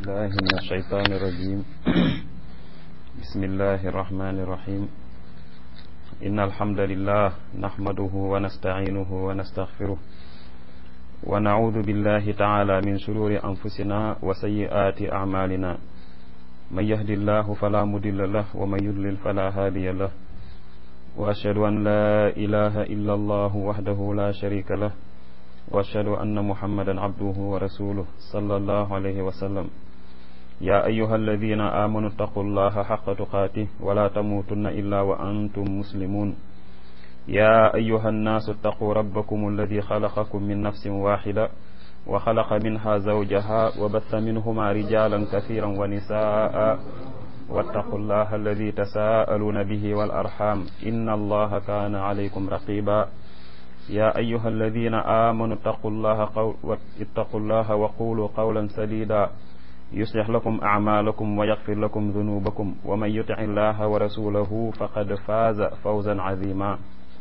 بالله من الشيطان الرجيم بسم الله الرحمن الرحيم إن الحمد لله نحمده ونستعينه ونستغفره ونعوذ بالله تعالى من شرور أنفسنا وسيئات أعمالنا من يهد الله فلا مضل له ومن يضلل فلا هادي له وأشهد أن لا إله إلا الله وحده لا شريك له وأشهد أن محمدا عبده ورسوله صلى الله عليه وسلم يا أيها الذين آمنوا اتقوا الله حق تقاته ولا تموتن إلا وأنتم مسلمون يا أيها الناس اتقوا ربكم الذي خلقكم من نفس واحدة وخلق منها زوجها وبث منهما رجالا كثيرا ونساء واتقوا الله الذي تساءلون به والأرحام إن الله كان عليكم رقيبا يا أيها الذين آمنوا اتقوا الله, قول اتقوا الله وقولوا قولا سديدا يصلح لكم أعمالكم ويغفر لكم ذنوبكم ومن يطع الله ورسوله فقد فاز فوزا عظيما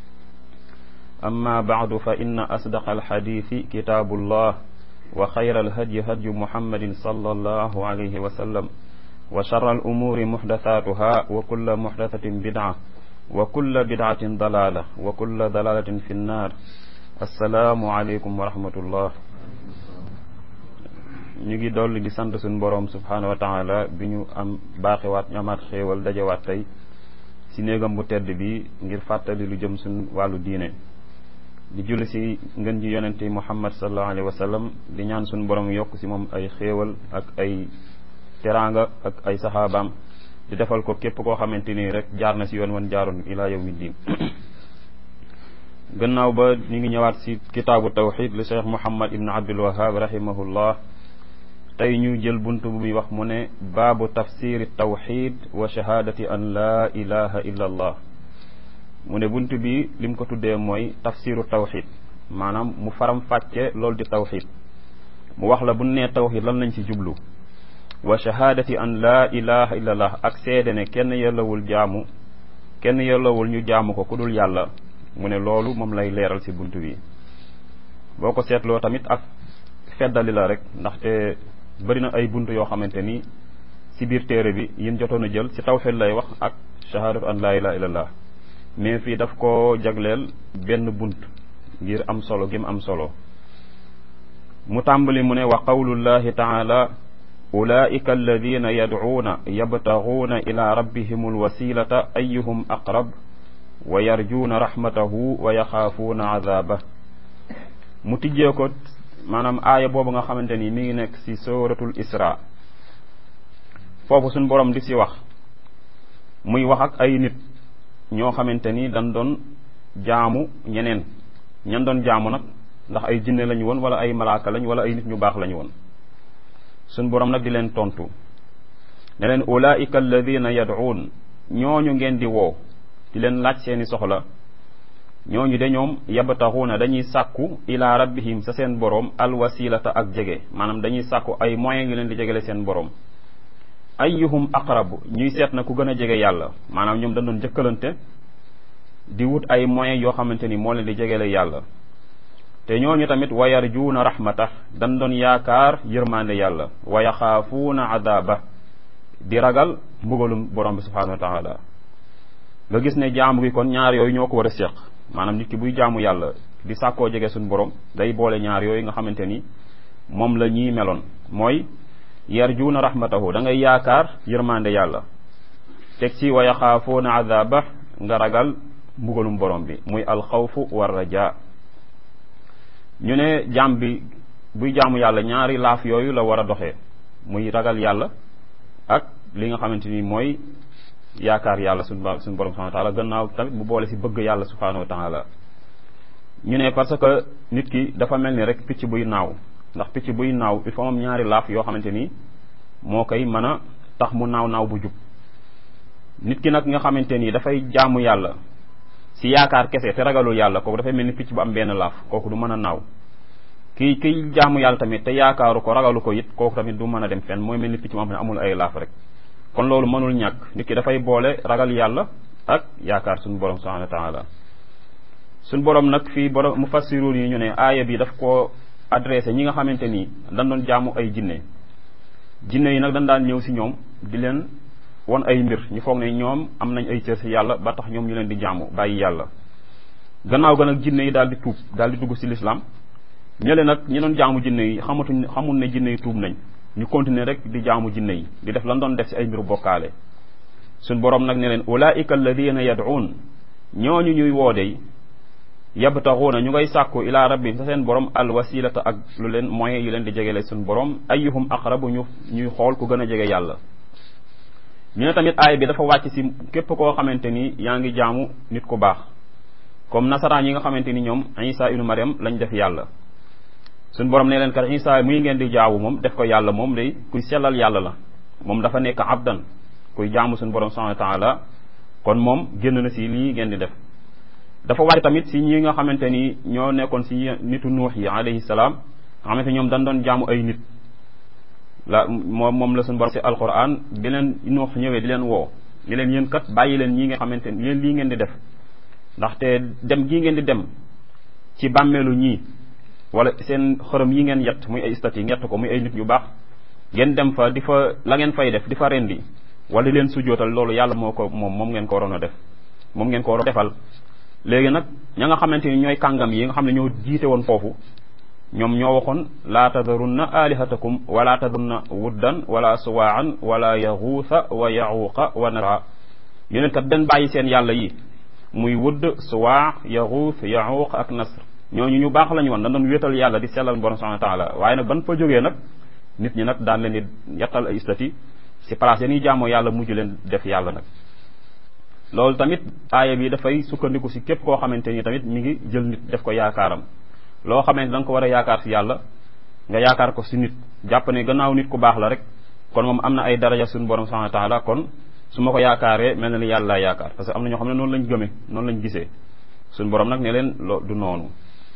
أما بعد فإن أصدق الحديث كتاب الله وخير الهدي هدي محمد صلى الله عليه وسلم وشر الأمور محدثاتها وكل محدثة بدعة وكل بدعة ضلالة وكل ضلالة في النار السلام عليكم ورحمة الله ñu ngi dolli di sant suñu boroom subhaanahu wa taala bi ñu am baaxiwaat ñu amaat xéewal dajawaat tey ci néegam bu tedd bi ngir fàttali lu jëm suñ wàllu diine di julli ci ngën ji yonente muhammad sallallahu alayhi wa sallam di ñaan suñu borom yokk ci moom ay xéewal ak ay teraanga ak ay saxaabaam di defal ko képp koo xamante ni rek jaar na ci yoon wan jaaroon ilaa yawmi diin gannaaw ba ñu ngi ñëwaat ci kitaabu tawxid li cheikh muhammad ibn abdul wahab rahimahullah tey ñu jël bunt bu muy wax mu ne baabu tafsiri tawxid wa shahaadati an laa ilaha illa allah mu ne bunt bi lim ko tuddee mooy tafsiru tawxid maanaam mu faram fàcce loolu di tawxid mu wax la bu nee tawxid lan lañ ci jublu wa shahaadati an laa ilaha illa allah ak seede ne kenn yellawul jaamu kenn yellawul ñu jaamu ko ku dul yàlla mu ne loolu moom lay leeral ci bunt bi boo ko seetloo tamit ak feddali la rek ndaxte bëri na ay bunt yoo xamante ni ci biir téere bi yin jotoon a jël ci tawxid lay wax ak shahaadatu an laa ilaha illallah mais fii daf ko jagleel benn bunt ngir am solo gim am solo mu tàmbali mu ne wa qawlullahi taala ulaika alladina yadcuuna yabtaguuna ila rabbihim alwasilata ayuhum aqrab wa yarjuuna rahmatahu wa yaxaafuuna adaabah mu tijjee ko maanaam aaya boobu nga xamante ni mi ngi nekk ci suratul isra foofu suñ borom di ci wax muy wax ak ay nit ñoo xamante ni dañ doon jaamu ñeneen ñan doon jaamu nag ndax ay jinne lañu woon wala ay malaaka lañ wala ay nit ñu baax lañu woon suñ borom nag di leen tontu ne leen ulaika alladina yad'uun ñooñu ngeen di woo di leen laaj seeni soxla ñooñu de ñoom yabtaxuuna dañuy sàkku ila rabbihim sa seen boroom alwasilata ak jege maanaam dañuy sàkku ay moyens yu leen di jegele seen boroom ayyuhum aqrabu ñuy seet na ku gën a jege yàlla maanaam ñoom dañ doon jëkkalante di wut ay moyens yoo xamante ni moo leen di jegele yàlla te ñooñu tamit wa yarjuuna rahmata dañ doon yaakaar yërmande yàlla wa yaxaafuuna adaaba di ragal mbugalum borom bi subhanahu wa taala nga gis ne jaamu gi kon ñaar yooyu ñoo ko war a séq maanaam nit ki buy jaamu yàlla di sàkkoo jege suñu borom day boole ñaar yooyu nga xamante ni moom la ñuy meloon mooy yarjuuna rahmatahu da ngay yaakaar yërmande yàlla teg ci wa yaxaafuuna adaba nga ragal mbugalum borom bi muy alxawfu war raja ñu ne jaam bi buy jaamu yàlla ñaari laaf yooyu la war a doxee muy ragal yàlla ak li nga xamante ni mooy yaakaar yàlla suñu suñu borom subhanahu wa taala gannaaw tamit mu boole ci bëgg yàlla subhanahu wa taala ñu ne parce que nit ki dafa mel ni rek picc buy naaw ndax picc buy naaw il faut moom ñaari laaf yoo xamante ni moo koy mën a tax mu naaw naaw bu jub nit ki nag nga xamante ni dafay jaamu yàlla ci yaakaar kese te ragalul yàlla kooku dafay mel ni picc bu am benn laaf kooku du mën a naaw kii kiy jaamu yàlla tamit te yaakaaru ko ragalu ko it kooku tamit du mën a dem fenn mooy mel ni picc mu am ne amul ay laaf rek kon loolu mënul ñàkk nit ki dafay boole ragal yàlla ak yaakaar suñu borom subhanahu wa taala suñu borom nag fii borom mufassirun yi ñu ne aaya bi daf koo adressé ñi nga xamante ni dañ doon jaamu ay jinne jinne yi nag dañ daan ñëw si ñoom di leen won ay mbir ñu foog ne ñoom am nañ ay cër si yàlla ba tax ñoom ñu leen di jaamu bàyyi yàlla gannaaw ga nag jinne yi daal di tuub daal di dugg si lislaam ñële nag ñi doon jaamu jinne yi xamatuñ xamul ne jinne yi tuub nañ ñu continuer rek di jaamu jinne yi di def lan doon def si ay mbiru bokkaale suñ borom nag ne leen ulaika alladina yad'un ñooñu ñuy woodey yabtaxuuna ñu ngay sàkku ila rabbihim sa seen borom al wasilata ak lu leen moyen yu leen di jegele suñ borom ayyuhum aqrabu ñu ñuy xool ku gën a jege yàlla ñu ne tamit aay bi dafa wàcc si képp koo xamante ni yaa ngi jaamu nit ku baax comme nasaraan yi nga xamante ni ñoom isa ibnu mariam lañ def yàlla suñ borom ne leen kat isa muy ngeen di jaawu moom def ko yàlla moom day kuy sellal yàlla la moom dafa nekk abdan kuy jaamu suñ borom subhanahu wa taala kon moom génn na si lii ngeen di def dafa wàcc tamit si ñi nga xamante ni ñoo nekkoon si nitu nuux yi alayhi salaam nga xamante ñoom dañ doon jaamu ay nit la moom moom la suñu borom si alquran bi leen nuux ñëwee di leen woo ni leen yéen kat bàyyi leen ñi nga xamante ni yéen lii ngeen di def ndaxte dem gii ngeen di dem ci bàmmeelu ñii wala seen xërëm yi ngeen yett muy ay stati yett ko muy ay nit yu baax ngeen dem fa di fa la ngeen fay def di fa rendi wala leen sujootal loolu yàlla moo ko moom moom ngeen ko waroon a def moom ngeen ko waroon defal léegi nag ña nga xamante ni ñooy kàngam yi nga xam ne ñoo jiite woon foofu ñoom ñoo waxoon laa tadarunna alihatakum wala tadarunna wuddan wala suwaan wala yaxuusa wa yaxuuqa wa nasra yonent kat den bàyyi seen yàlla yi muy wudd suwaa yaxuus yaxuuq ak nasr ñooñu ñu baax lañu woon dañ doon wéetal yàlla di sellal borom subhanahu wa taala waaye nag ban fa jógee nag nit ñi nag daan leen di yettal ay istati si place yanuy jaamoo yàlla mujj leen def yàlla nag loolu tamit aaya bi dafay sukkandiku si képp koo xamante ni tamit mi ngi jël nit def ko yaakaaram loo xamante da nga ko war a yaakaar si yàlla nga yaakaar ko si nit jàpp ne gannaaw nit ku baax la rek kon moom am na ay daraja suñu borom subhanahu wa taala kon su ma ko yaakaaree mel na ni yàlla laa yaakaar parce que am na ñoo xam ne noonu lañ gëmee noonu lañ gisee suñu borom nag ne leen loo du noonu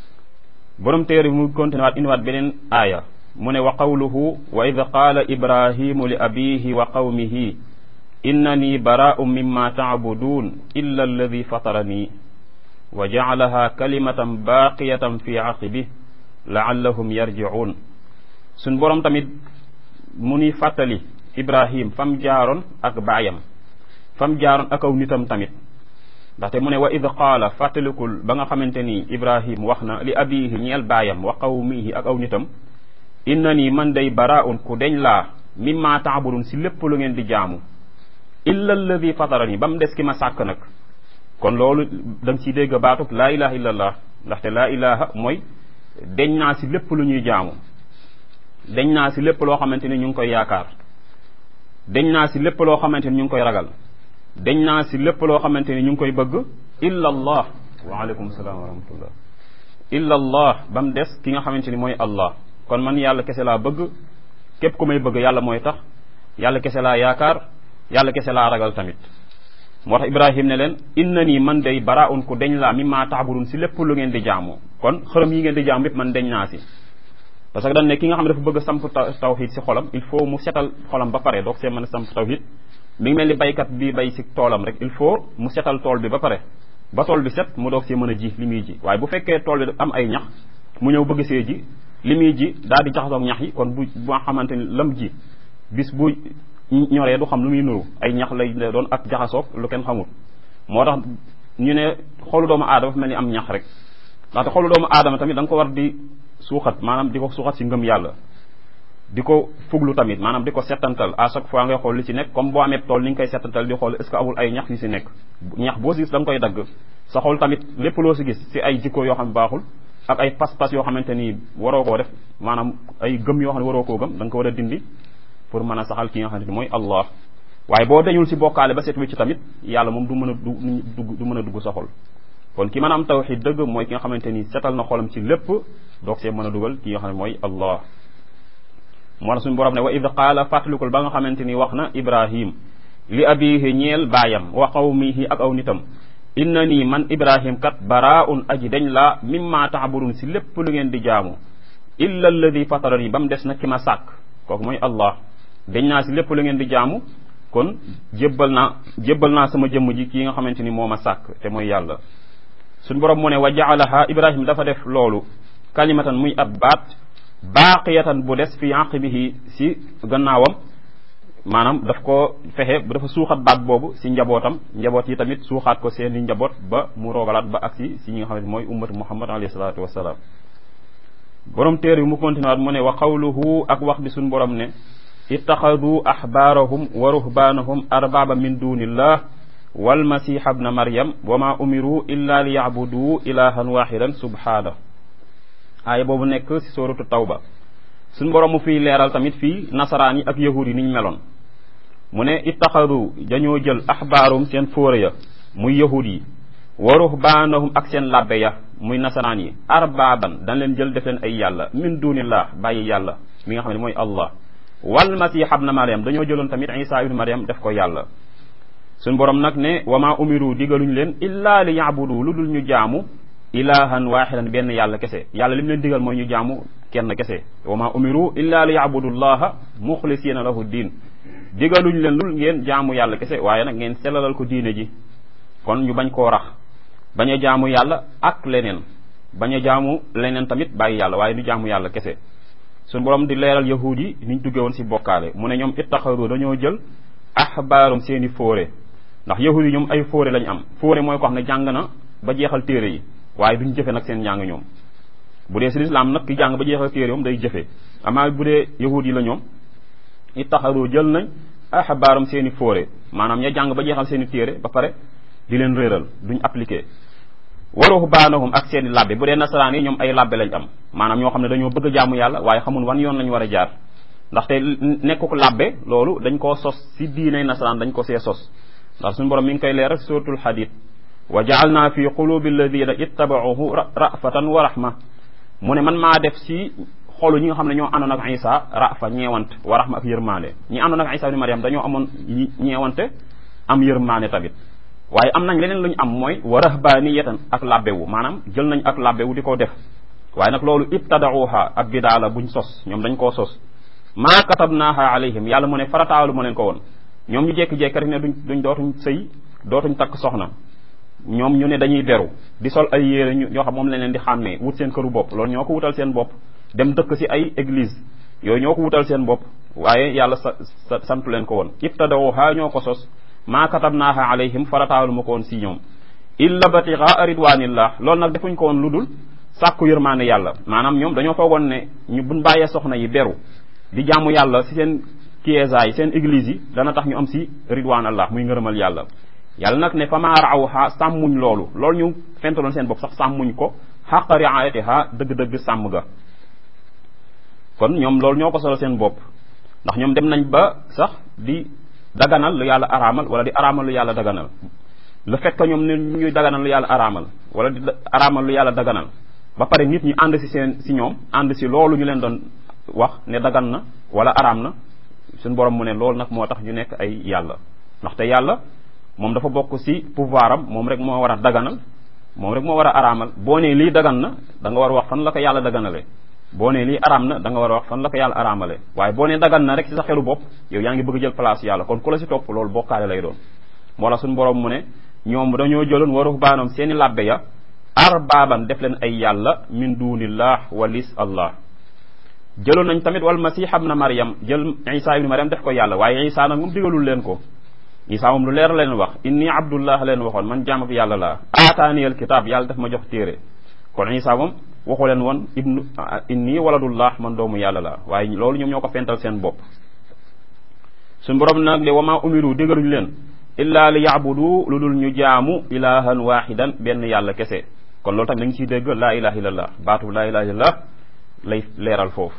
borom téere bi mu continué waat indiwaat beneen aaya mu ne wa qawluhu wa id qaala ibrahimu li abihi wa qawmihi innani baraa'un mimma ta'budun illa alladi fatarani wa ja'alaha kalimatan baqiyatan fi aqibi la'allahum yarji'un suñ borom tamit mu ni fàttali ibrahim fam jaaroon ak baayam fam jaaroon ak aw nitam tamit ndaxte mu ne wa id qaala fàttalikul ba nga xamante ni ibrahim wax na li abihi ñeel baayam wa qawmihi ak aw nitam innani man day baraa'un ku deñ laa mimma ta'budun si lépp lu ngeen di jaamu illa alladi fatarani ba mu des ki ma sàkk nag kon loolu da nga ciy dégg baatub laa ilaha illa allah ndaxte laa ilaha mooy deñ naa si lépp lu ñuy jaamu deñ naa si lépp loo xamante ni ñu ngi koy yaakaar deñ naa si lépp loo xamante ni ñu ngi koy ragal deñ naa si lépp loo xamante ni ñu ngi koy bëgg illa allah waaleykum salaam wa rahmatullah illa allah ba mu des ki nga xamante ni mooy allah kon man yàlla kese laa bëgg képp ku may bëgg yàlla mooy tax yàlla kese laa yaakaar yàlla kese laa ragal tamit moo tax ibrahim ne leen inna nii man day baraun ku deñ laa mi maa taabudun si lépp lu ngeen di jaamu kon xërëm yi ngeen di jaamu yépp man deñ naa si parce que dañ ne ki nga xam ne dafa bëgg a samp tawxid si xolam il faut mu setal xolam ba pare doog see mën a samp tawxid mi ngi mel ni baykat bi bay si toolam rek il faut mu setal tool bi ba pare ba tool bi set mu doog see mën a ji li muy ji waaye bu fekkee tool bi am ay ñax mu ñëw bëgg see ji li muy ji daal di jaxasoog ñax yi kon bu bu nga xamante ni lam ji bis bu ñoree du xam lu muy nuru ay ñax lay doon ak jaxasoog lu kenn xamul moo tax ñu ne xolu doomu aadama dafa mel ni am ñax rek ndaxte xolu doomu aadama tamit da nga ko war di suuxat maanaam di ko suuxat si ngëm yàlla di ko fuglu tamit maanaam di ko settantal à chaque fois ngay xool li ci nekk comme boo amee tool ni nga koy settantal di xool est ce que amul ay ñax yu si nekk ñax boo si gis da nga koy dagg sa xol tamit lépp loo si gis si ay jikko yoo xam ne baaxul ak ay pas-pas yoo xamante ni waroo koo def maanaam ay gëm yoo xam ne waroo koo gëm da nga ko war a dindi pour mën a saxal ki nga xamante ni mooy Allah waaye boo dañul si bokkaale ba set wicc tamit yàlla moom du mën a du du mën a dugg sa xol kon ki mën a am tawxid dëgg mooy ki nga xamante ni setal na xolam ci lépp doog see mën a dugal ki nga xam ne mooy Allah moo tax suñu borom ne wa id qaala fàttalikul ba nga xamante ni wax na Ibrahim li abihi ñeel baayam wa qawmihi ak aw nitam inna nii man Ibrahim kat baraun aji dañ laa mimma taabudun si lépp lu ngeen di jaamu illa alladi fatarani ba mu des na ki ma sàkk kooku mooy Allah dañ naa si lépp lu ngeen di jaamu kon jébbal naa jébbal naa sama jëmm ji kii nga xamante ni moo ma sàkk te mooy yàlla suñ borom mu ne wa jaalaha ibrahim dafa def loolu kalimatan muy ab baat baaqiyatan bu des fi aqibihi si gannaawam maanaam daf ko fexe dafa suuxat baat boobu si njabootam njaboot yi tamit suuxaat ko seeni njaboot ba mu roogalaat ba agsi si ñi nga xam ne mooy ummatu muhammad alayhi salaatu wasalaam borom téere bi mu continué waat mu ne wa qawluhu ak wax bi suñ borom ne ittaxadu axbaarahum wa ruhbaanahum arbaaba min dunillah walmasiha bna maryam wa ma umiru illa li yacbuduu ilahan waxidan subhaana aaya boobu nekk si suratu tawba suñ borom mu fiy leeral tamit fii nasaraan yi ak yahud yi niñ meloon mu ne ittaxadu dañoo jël axbaarum seen fóore ya muy yahud yi wa ruhbaanahum ak seen labbe ya muy nasaraan yi arbaaban dañ leen jël def leen ay yàlla min dunillah bàyyi yàlla mi nga xam ne mooy allah wal masih ibn maryam dañoo jëloon tamit isa ibn maryam def ko yàlla suñ borom nag ne wa ma umiru digaluñ leen illa li yaabudu lu dul ñu jaamu ilahan waxidan benn yàlla kese yàlla li mu leen digal mooy ñu jaamu kenn kese wa ma umiru illa li yaabudu llaha muxlisina lahu diin digaluñ leen lul ngeen jaamu yàlla kese waaye nag ngeen sellalal ko diine ji kon ñu bañ koo rax bañ a jaamu yàlla ak leneen bañ a jaamu leneen tamit bàyyi yàlla waaye du jaamu yàlla kese suñu borom di leeral yahud yi niñ duggee woon si bokkaale mu ne ñoom ittaxaru dañoo jël axbaarum seeni fóore ndax yahud yi ñoom ay fóore lañ am fóore mooy ko xam ne jàng na ba jeexal téere yi waaye duñ jëfe nag seen njàng ñoom bu dee si lislaam nag ki jàng ba jeexal téere moom day jëfe amaa bu dee yahud yi la ñoom ittaxaru jël nañ axbaarum seeni fóore maanaam ña jàng ba jeexal seeni téere ba pare di leen réeral duñ appliqué waruhu baanahum ak seeni labbe bu dee nasaraan yi ñoom ay labbe lañ am maanaam ñoo xam ne dañoo bëgg a jaamu yàlla waaye xamul wan yoon lañ war a jaar ndaxte nekkuk labbe loolu dañ koo sos si diinay nasaraan dañ ko see sos ndax suñu borom mi ngi koy leeral si suratul hadid wa jaalna fi qulubi alladina ittabauhu rafatan wa rahma mu ne man maa def si xolu ñi nga xam ne ñoo àndoon ak isa rafa ñeewant wa rahma ak yërmaande ñi àndoon ak isa ibn mariam dañoo amoon ñeewante am yërmaande tamit waaye am nañ leneen lu ñu am mooy wa rahbaniyatan ak labbewu maanaam jël nañ ak labbewu di ko def waaye nag loolu ibtadauha ab bidaa la buñ sos ñoom dañ koo sos maa katabnaaha alayhim yàlla mu ne farataalu ma leen ko woon ñoom ñu jékki-jékki rek ne duñ duñ dootuñ sëy dootuñ takk soxna ñoom ñu ne dañuy beru di sol ay yére ñu ñoo xam moom lañ leen di xàmmee wut seen këru bopp loolu ñoo ko wutal seen bopp dem dëkk si ay église yooyu ñoo ko wutal seen bopp waaye yàlla sa sa santu leen ko woon ibtadauha ñoo ko sos maa katabnaaha alayhim farataalu ma ko woon si ñoom illa batigaa ridwanillah loolu nag defuñ ko woon lu dul sàkku yërmaane yàlla maanaam ñoom dañoo foogoon ne ñu buñ bàyyee soxna yi beru di jaamu yàlla si seen kiesaay seen église yi dana tax ñu am si ridwan allah muy ngërëmal yàlla yàlla nag ne fa maa raawha sàmmuñ loolu loolu ñu fentaloon seen bopp sax sàmmuñ ko xaqa riayatiha dëgg-dëgg sàmm ga kon ñoom loolu ñoo ko solo seen bopp ndax ñoom dem nañ ba sax di daganal lu yàlla araamal wala di araamal lu yàlla daganal le fait que ñoom ne ñuy daganal lu yàlla araamal wala di araamal lu yàlla daganal ba pare nit ñi ànd si seen si ñoom ànd si loolu ñu leen doon wax ne dagan na wala araam na suñu borom mu ne loolu nag moo tax ñu nekk ay yàlla ndaxte yàlla moom dafa bokk si pouvoir am moom rek moo war a daganal moom rek moo war a araamal boo nee lii dagan na da nga war a wax fan la ko yàlla daganale boo nee lii araam na da nga war a wax fan la ko yàlla araamale waaye boo nee dagan na rek si sa xelu bopp yow yaa ngi bëgg jël place yàlla kon ku la si topp loolu bokkaale lay doon moo la suñu borom mu ne ñoom dañoo jëloon waru baanoom seeni labbe ya arbaaban def leen ay yàlla min dunillah walis allah jëloon nañ tamit wal masih ibn maryam jël isa ibn maryam def ko yàlla waaye isa nag moom digalul leen ko isa moom lu leer leen wax inni abdullah leen waxoon man jaamab yàlla laa aataaniyal kitaab yàlla daf ma jox téere kon isa moom waxu leen woon ibnu inni waladullah man doomu yàlla laa waaye loolu ñoom ñoo ko fental seen bopp suñ borom nag de wama umiru digaluñ leen illa li yaabudu lu dul ñu jaamu ilahan waxidan benn yàlla kese kon loolu tamit da nga ciy dégg laa ilaha illallah baatu laa ilaha illallah lay leeral foofu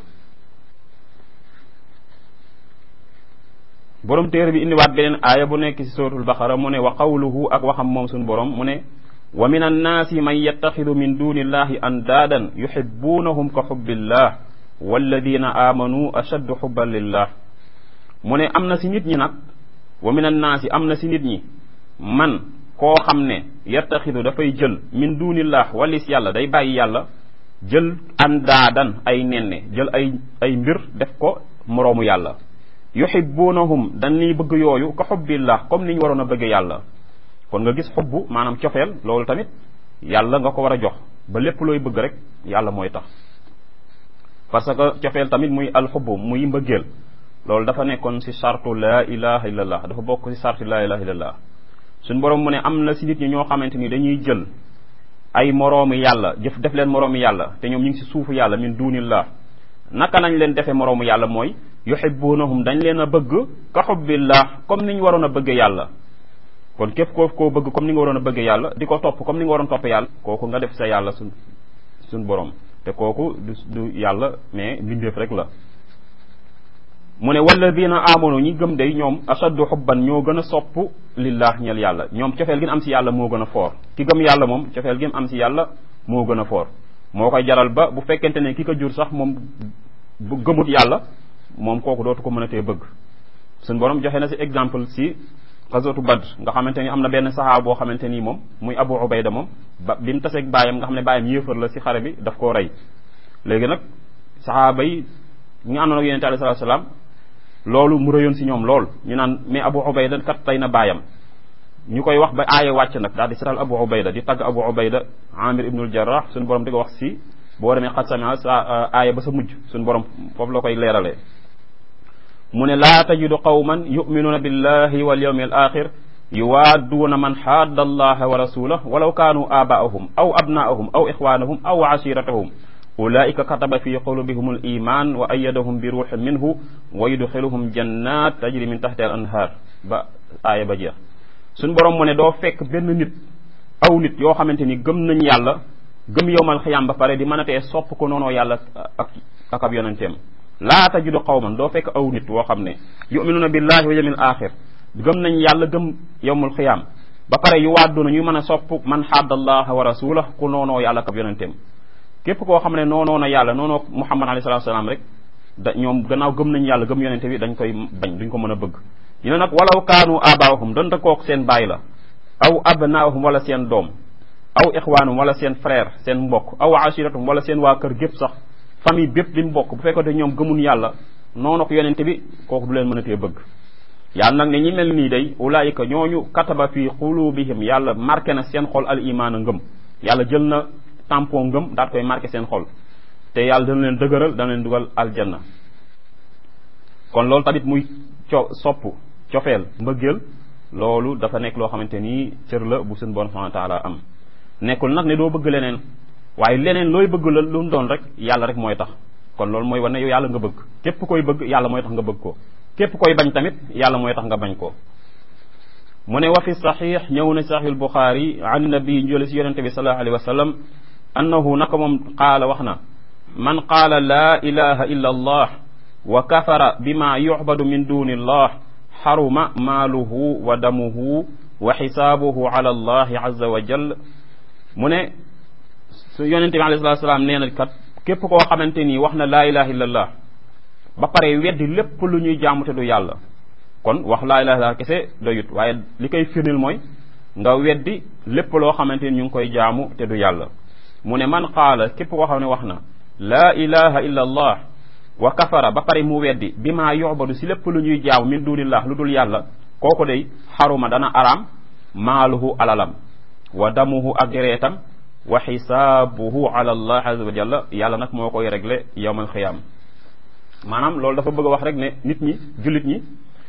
borom téere bi indiwaat beneen aaya bu nekk ci suratul baqara mu ne wa qawluhu ak waxam moom suñu borom mu ne wa min annaasi man yattaxidu min duni illahi andaadan yuxibuunahum ka xubbillah walladina aamanu ashaddu xubban lillah mu ne am na si nit ñi nag wa min annaasi am na si nit ñi man koo xam ne yattaxidu dafay jël min dunillah walis yàlla day bàyyi yàlla jël andaadan ay nenne jël ay ay mbir def ko moroomu yàlla yuhibbunahum dañuy bëgg yooyu ka xubbillah comme ni ñu waroon a bëgg yàlla kon nga gis xubbu maanaam cofeel loolu tamit yàlla nga ko war a jox ba lépp looy bëgg rek yàlla mooy tax parce que cofeel tamit muy alxubbu muy mbëggeel loolu dafa nekkoon si sartu laa ilaha illallah dafa bokk si sartu laa ilaha illallah suñ borom mu ne am na si nit ñi ñoo xamante ni dañuy jël ay moroomi yàlla jëf def leen moroomi yàlla te ñoom ñu ngi si suufu yàlla min dunillah naka lañ leen defee moroomu yàlla mooy yuhibbunahum dañ leen a bëgg ka xubbillah comme ni ñu waroon a bëgge yàlla kon képp koo koo bëgg comme ni nga waroon a bëgge yàlla di ko topp comme ni nga waroon topp yàlla kooku nga def sa yàlla suñ suñ borom te kooku du du yàlla mais mbindeef rek la mu ne walladina amanu ñi gëm day ñoom ashaddu xubban ñoo gën a sopp lillah ñel yàlla ñoom cofeel gi am si yàlla moo gën a foor ki gëm yàlla moom cofeel gi am si yàlla moo gën a foor moo koy jaral ba bu fekkente ne ki ko jur sax moom bu gëmut yàlla moom kooku dootu ko mënatee bëgg suñ borom joxe na si exemple si xasootu badr nga xamante ni am na benn saxaaba boo xamante ni moom muy abu ubayda moom ba bi mu taseeg baayam nga xam ne baayam yéefar la si xare bi daf koo rey léegi nag saxaaba yi ñi nga àndoon ak yonente alayhi salaatu salaam loolu mu rëyoon si ñoom lool ñu naan mais abu ubayda kat tey na baayam ñu koy wax ba aaya wàcc nag daal di setal abu ubayda di tagg abu ubayda amir ibnul jarrah suñu borom di ko wax si boo demee xat samia sa aaya ba sa mujj suñu borom foofu la koy leeralee mu ne laa tajidu qawman yuminuuna billahi wal yawmi al axir yuwaadduuna man xaadda allaha wa rasulah walaw kaanu aabaahum aw abnaahum aw ixwaanahum aw ashiratahum ulaika kataba fi qulubihum al iman wa ayadahum bi ruuxin minhu wa yudxiluhum jannat tajri min taxti al anhaar ba aaya ba jeex suñ borom mu ne doo fekk benn nit aw nit yoo xamante ni gëm nañ yàlla gëm yowmal xiyaam ba pare di mën a tee sopp ko noonoo yàlla ak ak ab yonenteem laa tajidu qawman doo fekk aw nit woo xam ne yuminuuna billahi wa yawmil axir gëm nañ yàlla gëm yowmul xiyaam ba pare yu waaduna ñuy mën a sopp man xaddallaha wa rasulah ku noonoo yàlla ak ab yonenteem képp koo xam ne noonoo na yàlla noonoo muhammad alayhi salatu salaam rek da ñoom gannaaw gëm nañ yàlla gëm yonente bi dañ koy bañ duñ ko mën a bëgg ñu ne nag walaw kaanu abaahum donte kook seen baay la aw abnaahum wala seen doom aw ixwaanum wala seen frère seen mbokk aw ashiratum wala seen waa kër gépp sax famille bépp li mu bokk bu fekkoon te ñoom gëmun yàlla noonu ko yonente bi kooku du leen mën a tee bëgg yàlla nag ne ñi mel nii day ulaayika ñooñu kataba fi qulubihim yàlla marqué na seen xol al imaan a ngëm yàlla jël na tampon ngëm daat koy marqué seen xol te yàlla dana leen dëgëral dana leen dugal aljanna kon loolu tamit muy co sopp cofeel mbëggeel loolu dafa nekk loo xamante ni cër la bu seen bon subhanahu wa taala am nekkul nag ne doo bëgg leneen waaye leneen looy bëgg la lu mu doon rek yàlla rek mooy tax kon loolu mooy wane yow yàlla nga bëgg képp koy bëgg yàlla mooy tax nga bëgg ko képp koy bañ tamit yàlla mooy tax nga bañ ko mu ne wa fi saxiix ñëw na saxiix albuxaari an nabi njële si yonente bi sallallahu alayhi wa sallam annahu naka moom qaala wax na man qaala laa ilaha illa allah wa kafara bima yucbadu min duni allah xaruma maaluhu wa damuhu wa xisaabuhu ala allahi azza wa jal mu ne su yonente bi alayhi salatu salaam nee na kat képp koo xamante nii wax na laa ilaha illa allah ba pare weddi lépp lu ñuy jaamu te du yàlla kon wax laa ilaha illa kese doyut waaye li koy firnil mooy nga weddi lépp loo xamante ni ñu ngi koy jaamu te du yàlla mu ne man qaala képp koo xam ne wax na laa ilaha illa allah wa kafara ba pare mu weddi bi maa yuxbadu si lépp lu ñuy jaamu min dunillah lu dul yàlla kooku day xaruma dana araam maaluhu alalam wa damuhu ak dereetam wa xisaabuhu ala allah azza wa jalla yàlla nag moo koy réglé yowmal xiyaam maanaam loolu dafa bëgg a wax rek ne nit ñi jullit ñi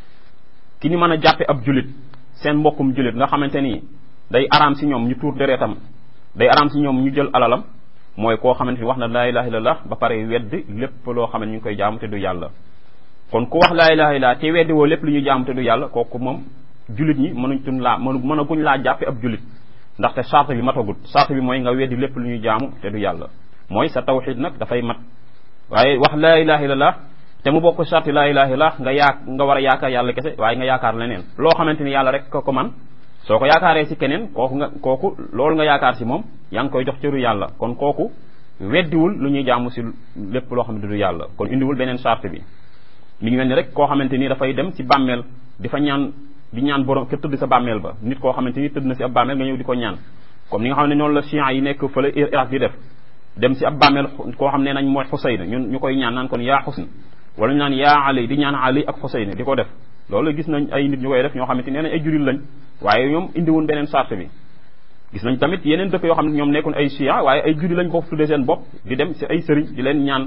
ki ni mën a jàppe ab jullit seen mbokkum jullit nga xamante ni day araam si ñoom ñu tuur dereetam day araam si ñoom ñu jël alalam mooy koo xamante ni wax na laa ilaha illallah ba pare weddi lépp loo xam ne ñu ngi koy jaamu te du yàlla kon ku wax laa ilaha illallah te weddi woo lépp lu ñuy jaamu te du yàlla kooku moom jullit ñi mënuñ tun laa mënu mën a guñ laa jàppe ab jullit ndaxte charte bi matagut charte bi mooy nga weddi lépp lu ñuy jaamu te du yàlla mooy sa tawxid nag dafay mat waaye wax laa ilaha illallah te mu bokk charte laa ilaha illallah nga yaa nga war a yaakaar yàlla kese waaye nga yaakaar leneen loo xamante ni yàlla rek ko ko man soo ko yaakaaree si keneen kooku nga kooku loolu nga yaakaar si moom yaa ngi koy jox cëru yàlla kon kooku weddiwul lu ñuy jaamu si lépp loo xam ne du yàlla kon indiwul beneen charte bi mi ngi mel ni rek koo xamante ni dafay dem si bàmmeel di fa ñaan di ñaan borom ke tëdd sa bàmmeel ba nit koo xamante ni tëdd na si ab bàmmeel nga ñëw di ko ñaan comme ni nga xam ne noonu la chiites yi nekk fële Irak di def dem si ab bàmmeel koo xam ne nañ mooy Xuseyn ñun ñu koy ñaan naan kon yaa Xusn wala ñu naan yaa Ali di ñaan Ali ak Xuseyn di ko def loolu gis nañ ay nit ñu koy def ñoo xamante nee nañ ay jullit lañ waaye ñoom indiwun beneen charte bi gis nañ tamit yeneen dëkk yoo xam ne ñoom nekkoon ay chia waaye ay jullit lañ ko tuddee seen bopp di dem si ay sëriñ di leen ñaan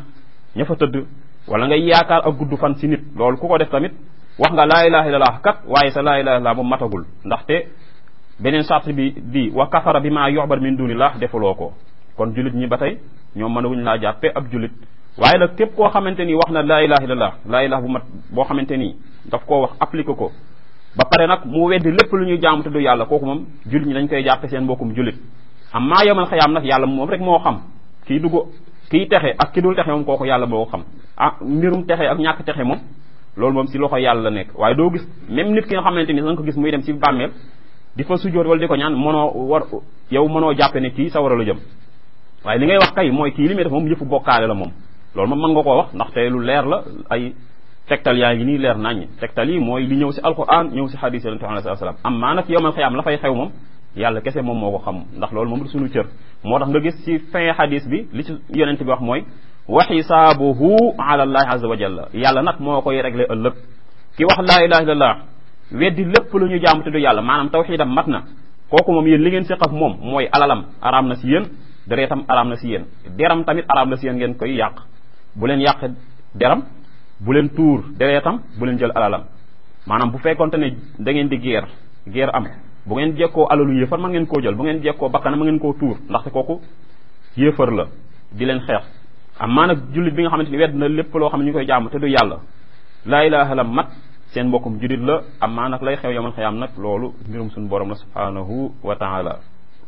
ña fa tëdd wala ngay yaakaar ak gudd fan si nit loolu ku ko def tamit wax nga laa ilaha illallah kat waaye sa laa ilaha illallah moom matagul ndaxte beneen sart bi di wa kafara bi maa yuxbar min dunillah defuloo ko kon jullit ñi ba tey ñoom mënawuñ laa jàppe ab jullit waaye nag képp koo xamante ni wax na laa ilaha illallah laa ilaha bu mat boo xamante ni daf koo wax appliqué ko ba pare nag mu weddi lépp lu ñuy jaamu te du yàlla kooku moom jullit ñi dañ koy jàppe seen mbokkum jullit amma yomal xayaam nag yàlla moom rek moo xam kii dugg kii texe ak ki dul texe moom kooku yàlla boo ko xam ah mbirum texe ak ñàkk texe moom loolu moom si loxo yàlla la nekk waaye doo gis même nit ki nga xamante ni da nga ko gis muy dem si bàmmeel di fa sujjóot wala di ko ñaan mënoo war yow mënoo jàppe ne kii sa war a la jëm waaye li ngay wax kay mooy kii li muy def moom yëfu bokkaale la moom loolu moom mën nga koo wax ndaxte lu leer la ay tegtal yaa ngi nii leer naññ tegtal yi mooy li ñëw si alquran ñëw si hadis yonente alayhi salaam am maa nag yowmal xiyaam la fay xew moom yàlla kese moom moo ko xam ndax loolu moom du suñu cër moo tax nga gis si fin hadis bi li ci yonente bi wax mooy wa xisaabuhu ala allahi azza wa jalla yàlla nag moo koy réglé ëllëg ki wax laa ilaha illallah weddi lépp lu ñu jaamu te du yàlla maanaam tawxiidam mat na kooku moom yéen li ngeen séq ak moom mooy alalam araam na si yéen deretam araam na si yéen deram tamit araam na si yéen ngeen koy yàq bu leen yàq deram bu leen tuur deretam bu leen jël alalam maanaam bu fekkonte ne da ngeen di guerre guerre am bu ngeen jekkoo alalu yéefar ma ngeen koo jël bu ngeen jekkoo bakkana ma ngeen koo tuur ndaxte kooku yéefar la di leen xeex amaa nag jullit bi nga xamante ni wedd na lépp loo xam ne ñu koy jaamu te du yàlla laa ilaha la mat seen mbokkum jullit la amaa nag lay xew yomal xayaam nag loolu mbirum suñu borom la subhanahu wa taala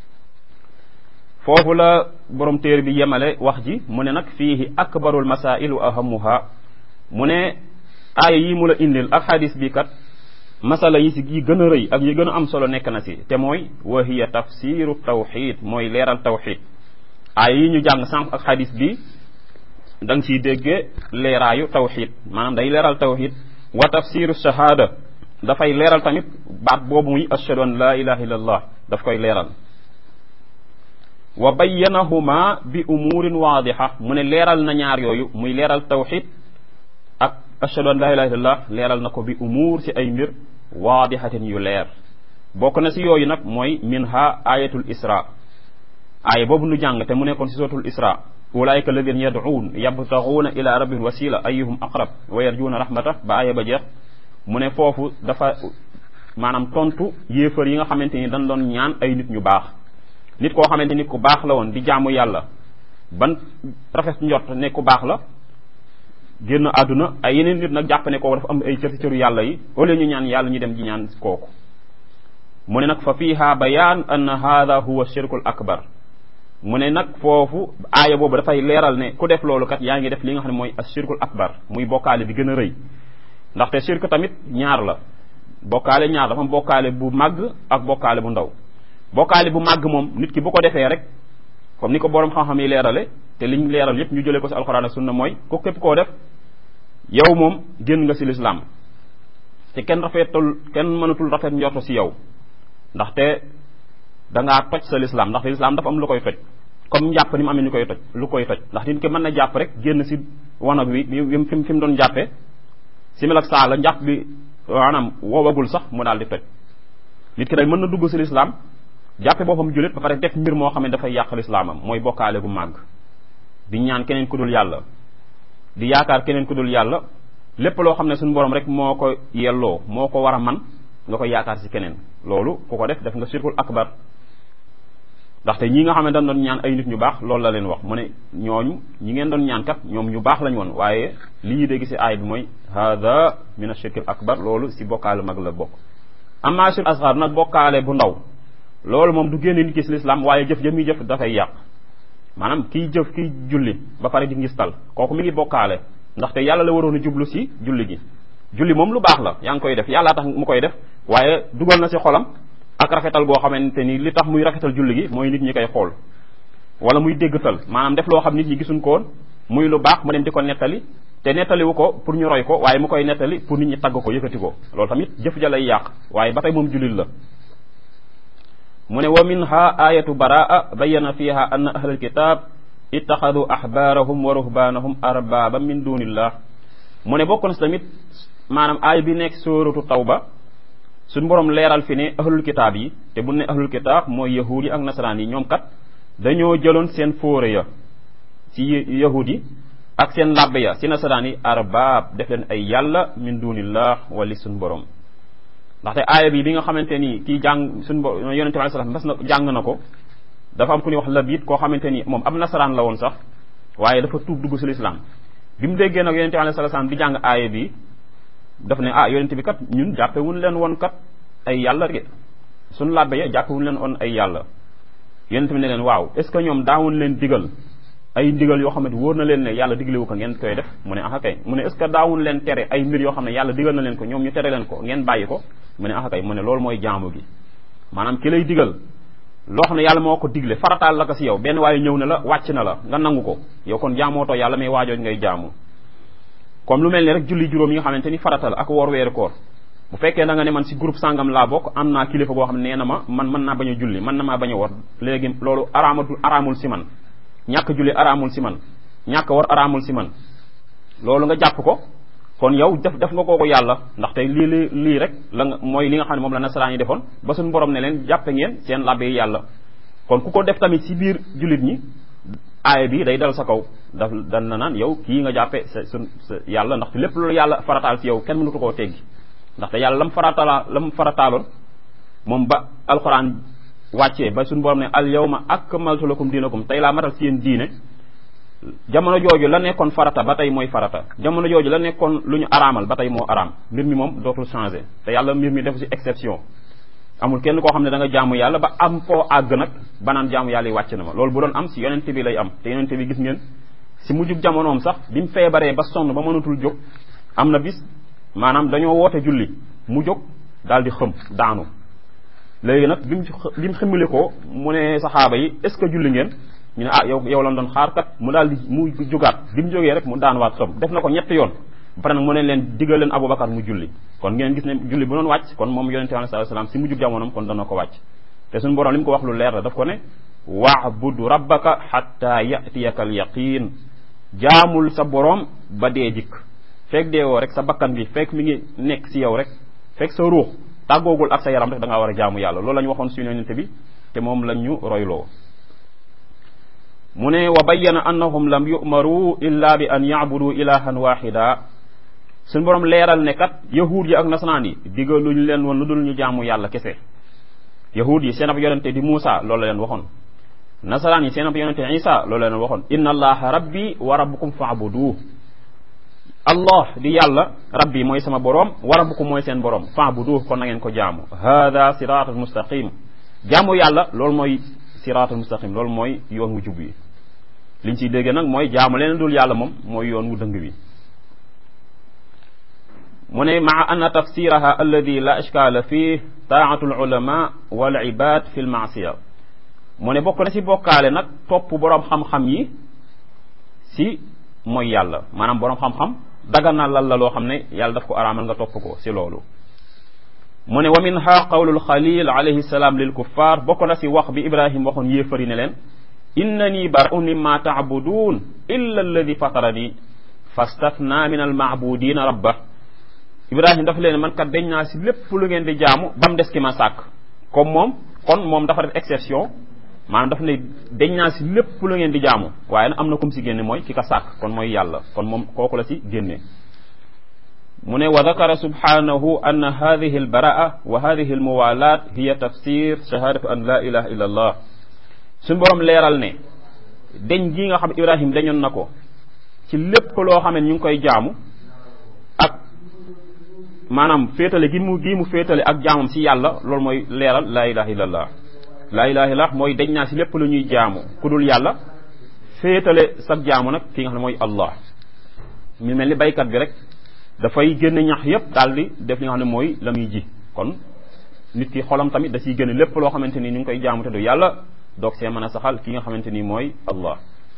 foofu la borom téere bi yemale wax ji mu ne nag fiihi akbarul masail wa ahamuha mu ne aaya yi mu la indil ak xadis bi kat masala yi si yi gën a rëy ak yi gën a am solo nekk na si te mooy wa hiya tafsiru tawxid mooy leeral tawxid aaya yi ñu jàng sànq ak xadis bi da nga ciy déggee leeraayu tawxid maanaam day leeral tawxid wa tafsiru shahada dafay leeral tamit baat boobu muy ashhadu an la ilaha illallah daf koy leeral wa bayyanahuma bi umurin waadixa mu ne leeral na ñaar yooyu muy leeral tawxid ak ashhadu an la ilaha illallah leeral na ko bi umuur si ay mbir waadixatin yu leer bokk na si yooyu nag mooy minha ayatul isra aaya boobu nu jàng te mu nekkoon si suratul isra ulaika alladina yad'uun yabtaxuuna ila rabbihim wasila ayuhum aqrab wa yarjuuna rahmata ba aaya ba jeex mu ne foofu dafa maanaam tontu yéefar yi nga xamante ni dañ doon ñaan ay nit ñu baax nit koo xamante ni ku baax la woon di jaamu yàlla ban rafet njort ne ku baax la génn àdduna ay yeneen nit nag jàpp ne kooku dafa am ay cër cëru yàlla yi au lieu ñu ñaan yàlla ñu dem di ñaan kooku mu ne nag fa fiiha bayaan anna hada huwa shirkul akbar mu ne nag foofu aaya boobu dafay leeral ne ku def loolu kat yaa ngi def li nga xam ne mooy ashirkul akbar muy bokkaale bi gën a rëy ndaxte shirk tamit ñaar la bokkaale ñaar dafa am bokkaale bu màgg ak bokkaale bu ndaw bokkaale bu màgg moom nit ki bu ko defee rek comme ni ko borom xam-xam yi leerale te liñ leeral yépp ñu jëlee ko ci alxuraan ak sunna mooy ko képp koo def yow moom génn nga ci lislaam te kenn rafetul kenn mënatul rafet njorto ci yow ndaxte da ngaa toj sa lislaam ndaxte lislaam dafa am lu koy toj comme njàpp ni mu amee ñu koy toj lu koy toj ndax nit ki mën na jàpp rek génn ci wanag wi fi fi mu doon jàppee simil ak saa la njàpp bi maanaam woowagul sax mu daal di toj nit ki nag mën na dugg ci lislaam jàppe boppam jullit ba pare def mbir moo xam ne dafay yàq lislaamam mooy bokkaale gu màgg di ñaan keneen ku dul yàlla di yaakaar keneen ku dul yàlla lépp loo xam ne suñu borom rek moo ko yelloo moo ko war a man nga koy yaakaar ci keneen loolu ku ko def def nga shirkul akbar ndaxte ñi nga xam ne dañ doon ñaan ay nit ñu baax loolu la leen wax mu ne ñooñu ñi ngeen doon ñaan kat ñoom ñu baax lañ woon waaye li ñuy dégg ci aay bi mooy hada min ashirkil akbar loolu ci bokkaale mag la bokk amma shirk asgar nag bokkaale bu ndaw loolu moom du génne nit ki ci lislaam waaye jëf jëf muy jëf dafay yàq maanaam kiy jëf kiy julli ba pare di ngistal kooku mi ngi bokkaale ndaxte yàlla la waroon a jublu ci julli gi julli moom lu baax la yaa ngi koy def yàllaa tax mu koy def waaye dugal na ci xolam ak rafetal goo xamante ni li tax muy rafetal julli gi mooy nit ñi koy xool wala muy déggtal maanaam def loo xam nit ñi gisuñ ko woon muy lu baax mu dem di ko nettali te nettaliwu ko pour ñu roy ko waaye mu koy nettali pour nit ñi tagg ko yëkkati ko loolu tamit jëf ja lay yàq waaye ba tey moom jullit la mu ne wa minha ayatu baraa bayana fiha anna ahlal kitab ittaxadu ahbaarahum wa ruhbaanahum arbaba min dunillah mu ne bokk na si tamit maanaam aay bi nekk sóoratu tawba suñ borom leeral fi ne ahlul kitaab yi te bu ne ahlul kitaab mooy yahuud yi ak nasaraan yi ñoom kat dañoo jëloon seen fóore ya ci yahud yi ak seen labbe ya si nasaraan yi arbaab def leen ay yàlla min dunillah wali suñ borom ndaxte aaya bi bi nga xamante ni kii jàng suñ bo yonente bi alei salaam mas na jàng na ko dafa am ku ñuy wax labit koo xamante ni moom ab nasaraan la woon sax waaye dafa tuub dugg si lislaam bi mu déggee nag yonente bi alei salaam di jàng aaya bi daf ne ah yonente bi kat ñun jàppewuñ leen woon kat ay yàlla de suñ labbe ya jàppewuñ leen woon ay yàlla yonente bi ne leen waaw est ce que ñoom daawuñ leen digal ay ndigal yoo xam ne wóor na leen ne yàlla diglewu ko ngeen koy def mu ne ah kay mu ne est ce que daawuñ leen tere ay mbir yoo xam ne yàlla digal na leen ko ñoom ñu tere leen ko ngeen bàyyi ko mu ne ah kay mu ne loolu mooy jaamu gi maanaam ki lay digal loo xam ne yàlla moo ko digle farataal la ko si yow benn waaye ñëw na la wàcc na la nga nangu ko yow kon jaamootoo yàlla mais waajooj ngay jaamu comme lu mel ni rek julli juróom yi nga xamante ni faratal ak woor weeru koor bu fekkee da nga ne man si groupe sangam laa bokk am naa kilifa boo xam ne nee na ma man mën naa bañ a julli mën na maa bañ a wor léegi loolu araamatul araamul si man ñàkk julli araamul si man ñàkk war araamul si man loolu nga jàpp ko kon yow def def nga kooku yàlla ndaxte lii li lii rek la nga mooy li nga xam ne moom la nasaraan yi defoon ba suñu borom ne leen jàppe ngeen seen labbe yi yàlla kon ku ko def tamit si biir jullit ñi aaya bi day dal sa kaw daf dan na naan yow kii nga jàppe sa sun sa yàlla ndaxte lépp loolu yàlla farataal si yow kenn mënutu koo teggi ndaxte yàlla lam farataala lam farataaloon moom ba alxuraan wàccee ba suñu borom ne al yawma akmaltu lakum diinakum tey laa matal si yéen diine jamono jooju la nekkoon farata ba tey mooy farata jamono jooju la nekkoon lu ñu araamal ba tey moo araam mbir mi moom dootul changé te yàlla mbir mi def si exception amul kenn koo xam ne da nga jaamu yàlla ba am foo àgg nag ba naan jaamu yàlla yi wàcc na ma loolu bu doon am si yonente bi lay am te yonente bi gis ngeen si mujjub jamonoom sax bi mu feebaree ba sonn ba mënatul jóg am na bis maanaam dañoo woote julli mu jóg daal di xëm daanu léegi nag bi mu bi mu ximile ko mu ne saxaaba yi est ce que julli ngeen ñu ne ah yow yow lan doon xaar kat mu daal di mu jógaat bi mu jógee rek mu daanuwaat xëm def na ko ñetti yoon ba pare nag mu ne leen digal leen Aboubacar mu julli kon ngeen gis ne julli bu doon wàcc kon moom yonente bi sallallahu alayhi wasallam si mujjub jamonoom kon dana ko wàcc te suñu borom li mu ko wax lu leer la daf ko ne wa'bud rabbaka hatta ya'tiyaka al yaqin jaamul sa borom ba dee jikk fekk deewoo rek sa bakkan bi fekk mi ngi nekk si yow rek fekk sa ruux tàggoogul ak sa yaram rek da ngaa war a jaamu yàlla loolu la ñu waxoon suñu yonente bi te moom lañ ñu royloo mu ne wa bayyana annahum lam yu'maru illa bi an ya'budu ilahan wahida suñu borom leeral ne kat yahuud yi ak nasaraan yi digaluñ leen woon lu dul ñu jaamu yàlla kese yahuud yi seen ab yonente di Muusa loolu la leen waxoon nasaraan yi seen ab yonente Isa loolu la leen waxoon inna allaha rabbi wa rabbukum fa'buduhu allah di yàlla rabbi mooy sama borom wa rabbukum mooy seen borom fa'buduhu kon na ngeen ko jaamu hada siratul mustaqim jaamu yàlla loolu mooy siratul mustaqim loolu mooy yoon wu jub wi liñ ciy dégg nag mooy jaamu leen dul yàlla moom mooy yoon wu dëng wi mu ne maa anna tafsiraha alladi la ishkaala fii taatu al ulama wal ibad fi l maasiya mu ne bokk na ci bokkaale nag topp boroom xam-xam yi si mooy yàlla maanaam boroom xam-xam daganal lal la loo xam ne yàlla daf ko araamal nga topp ko si loolu mu ne wa minha qawlul xalil alayhi salaam lil kuffar bokk na si wax bi ibrahim waxoon yéefari ne leen innani bara'un mimma ta'budun illa alladi fatarani fastafna min al ma'budina rabba ibrahim dafa leen man kat dañ naa si lépp lu ngeen di jaamu ba mu des ki ma sàkk comme moom kon moom dafa def exception maanaam dafa ne dañ naa si lépp lu ngeen di jaamu waaye nag am na kum si génne mooy ki ka sàkk kon mooy yàlla kon moom kooku la si génne mu ne wa dakara subhanahu anna hadihi albaraa wa hadihi almuwalat hiya tafsir shahadatu an la ilaha illa allah suñu borom leeral ne dañ gi nga xam ibrahim dañoon na ko ci lépp loo xam ne ñu ngi koy jaamu ak maanaam féetale gi mu gi mu féetale ak jaamam si yàlla loolu mooy leeral la ilaha illa allah la ilaha illallah mooy dañ naa si lépp lu ñuy jaamu ku dul yàlla féetale sag jaamu nag ki nga xam ne mooy allah mi mel ni baykat bi rek dafay génne ñax yépp daal di def li nga xam ne mooy la muy ji kon nit ki xolam tamit da ciy génne lépp loo xamante ni ñu ngi koy jaamu te du yàlla doog see mën a saxal ki nga xamante ni mooy allah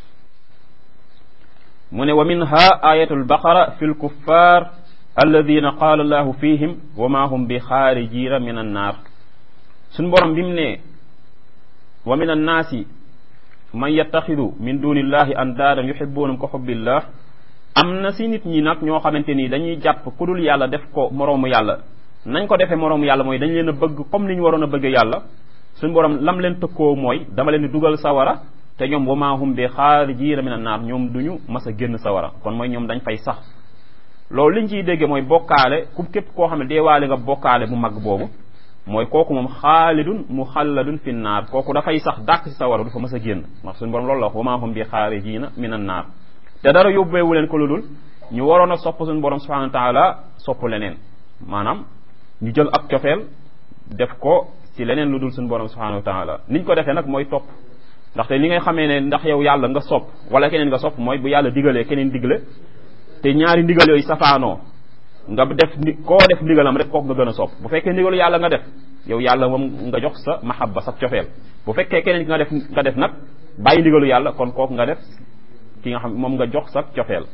mu ne wa minha ayatu albaqara fi lkuffar alladina qaala allahu fihim wa ma hum bi xaarijina min annaar suñ borom bi mu ne wa min annaasi man yattaxidu min dunillahi andaadan yuhibbunahum ka xubbillah am na si nit ñi nag ñoo xamante ni dañuy jàpp ku dul yàlla def ko moroomu yàlla nañ ko defee moroomu yàlla mooy dañ leen a bëgg comme ni ñu waroon a bëgg yàlla suñu borom lam leen tëkkoo mooy dama leen di dugal sawara te ñoom wa maa hum bi xaarijiina min an naar ñoom duñu mas a génn sawara kon mooy ñoom dañ fay sax loolu liñ ciy dégge mooy bokkaale ku képp koo xam ne deewaale nga bokkaale bu mag boobu mooy kooku moom xaalidun muxalladun fi naar kooku dafay sax dàq ci sawara du fa mas a génn ndax suñu borom loolu la wax wa maa hum bi xaarijiina min an naar te dara yóbbeewu leen ko lu dul ñu waroon a sopp suñu borom subhanahu wa taala sopp leneen maanaam ñu jël ak cofeel def ko ci leneen lu dul suñu borom subhanahu wa taala niñ ko defee nag mooy topp ndaxte li ngay xamee ne ndax yow yàlla nga sopp wala keneen nga sopp mooy bu yàlla digalee keneen digle te ñaari ndigal yooyu safaanoo nga def ni koo def ndigalam rek kooku nga gën a sopp bu fekkee ndigalu yàlla nga def yow yàlla moom nga jox sa mahabba sa cofeel bu fekkee keneen ki nga def nga def nag bàyyi ndigalu yàlla kon kooku nga def ki nga xam moom nga jox sa cofeel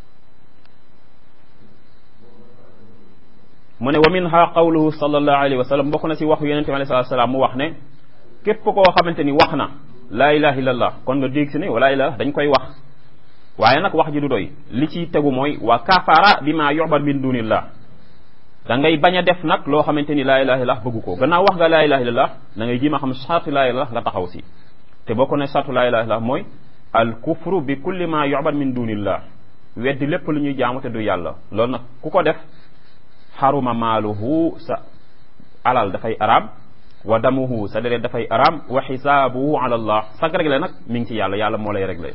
mu ne wa minha qawluhu sallallahu alayhi wa sallam bokk na ci waxu yonente bi alayhi salatu salaam mu wax ne képp koo xamante ni wax na laa ilaha illallah kon nga dégg si ne wala ilaha dañ koy wax waaye nag wax ji du doy li ciy tegu mooy wa kafara bi ma yu'bad min dunillah da ngay bañ a def nag loo xamante ni laa ilaha illallah bëggu ko gannaaw wax nga laa ilaha illallah da ngay ji ma xam sartu laa ilaha nga taxaw si te bokk ne sartu laa ilaha illallah mooy al kufru bi kulli ma yu'bad min dunillah weddi lépp lu ñuy jaamu te du yàlla loolu nag ku ko def xaruma maaluhu sa alal dafay araam wa damuhu sa deret dafay araam wa xisaabuhu ala allah sag réglé nag mi ngi ci yàlla yàlla moo lay réglé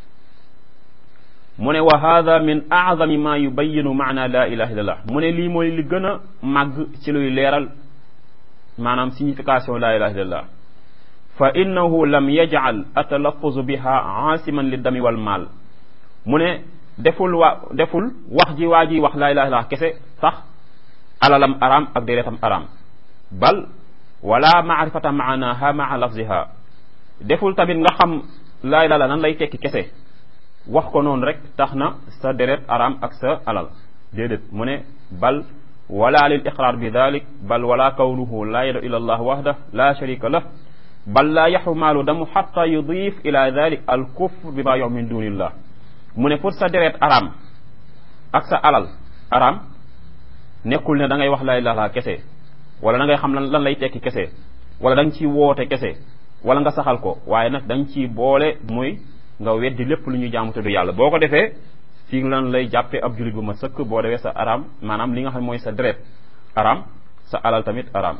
mu ne wa hada min aazami ma yubayinu maana la ilaha illallah mu ne lii mooy li gën a màgg ci luy leeral maanaam signification la ilaha illallah fa innahu lam yajcal atalafuzu biha aasiman li dami wal maal mu ne deful wa deful wax ji waa ji wax la ilaha illallah kese sax alalam araam ak deretam araam bal wala maarifata maanaha maa lafziha deful tamit nga xam laa ilaha nan lay tekki kese wax ko noonu rek tax na sa deret araam ak sa alal déedéet mu ne bal wala lil iqrar bi dalik bal wala kawnuhu la yadu ila allah wahda la sharika lah bal la yaxu maalu damu xata yudif ila dalik al kufr bi ma yox min dunillah mu ne pour sa deret araam ak sa alal araam nekkul ne da ngay wax laa ilaaha kese wala da ngay xam lan lan lay tekki kese wala da nga ciy woote kese wala nga saxal ko waaye nag da nga ciy boole muy nga weddi lépp lu ñuy jaamu te du yàlla boo ko defee fii lan lay jàppee ab julit bu ma sëkk boo defee sa araam maanaam li nga xam mooy sa deret araam sa alal tamit araam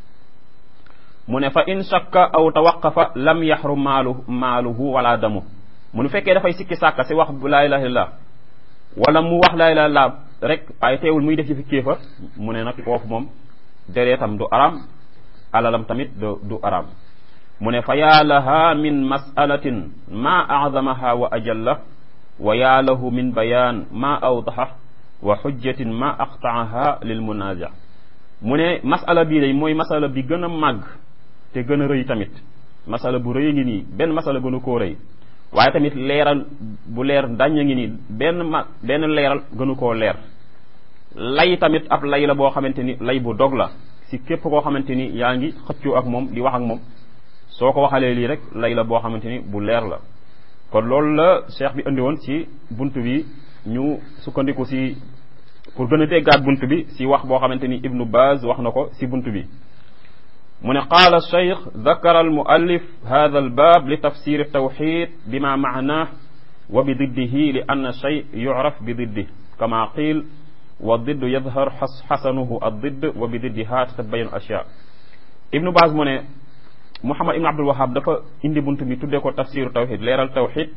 mu ne fa in shakka aw tawaqafa lam yaxrum maalu maaluhu wala damu mu nu fekkee dafay sikki sàkka si wax laa ilaha illallah wala mu wax laa ilaha illallah rek waaye teewul muy def ci fi kéefar mu ne nag foofu moom dereetam du aram alalam tamit du du aram mu ne fa yaa laha min masalatin ma acdamaha wa ajalla wa yaa lahu min bayaan ma awdaxa wa xujjatin ma aqtaaha lil munaaja mu ne masala bii day mooy masala bi gën a màgg te gën a rëy tamit masala bu rëy ngi nii benn masala gënu koo rëy waaye tamit leeral bu leer dañña ngi nii benn ma benn leeral gënu koo leer lay tamit ab lay la boo xamante ni lay bu dog la si képp koo xamante ni yaa ngi xëccoo ak moom di wax ak moom soo ko waxalee lii rek lay la boo xamante ni bu leer la kon loolu la cheikh bi indi woon ci bunt bi ñu sukkandiku si pour gën a déggaat bunt bi si wax boo xamante ni ibnu baz wax na ko si bunt bi mu ne qaala cheikh dakara almuallif hada albab li tafsir altawxid bima maanah wa bi diddihi li anna shay yuraf bi diddih kama qiil wa didd yadhar xasanuhu addidd wa bi diddiha tatabayanu ashya ibnu baz mu ne muhammad ibnu abdul wahab dafa indi bunt bi tuddee ko tafsiru tawxid leeral tawxid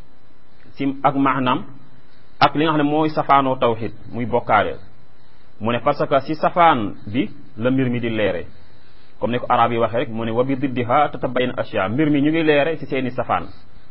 si ak maanaam ak li nga xam ne mooy safaanoo tawxid muy bokkaale mu ne parce que si safaan bi la mbir mi di leere comme ni ko arab yi waxee rek mu ne wa bi diddiha tatabayan ashya mbir mi ñu ngi leere si seeni safaan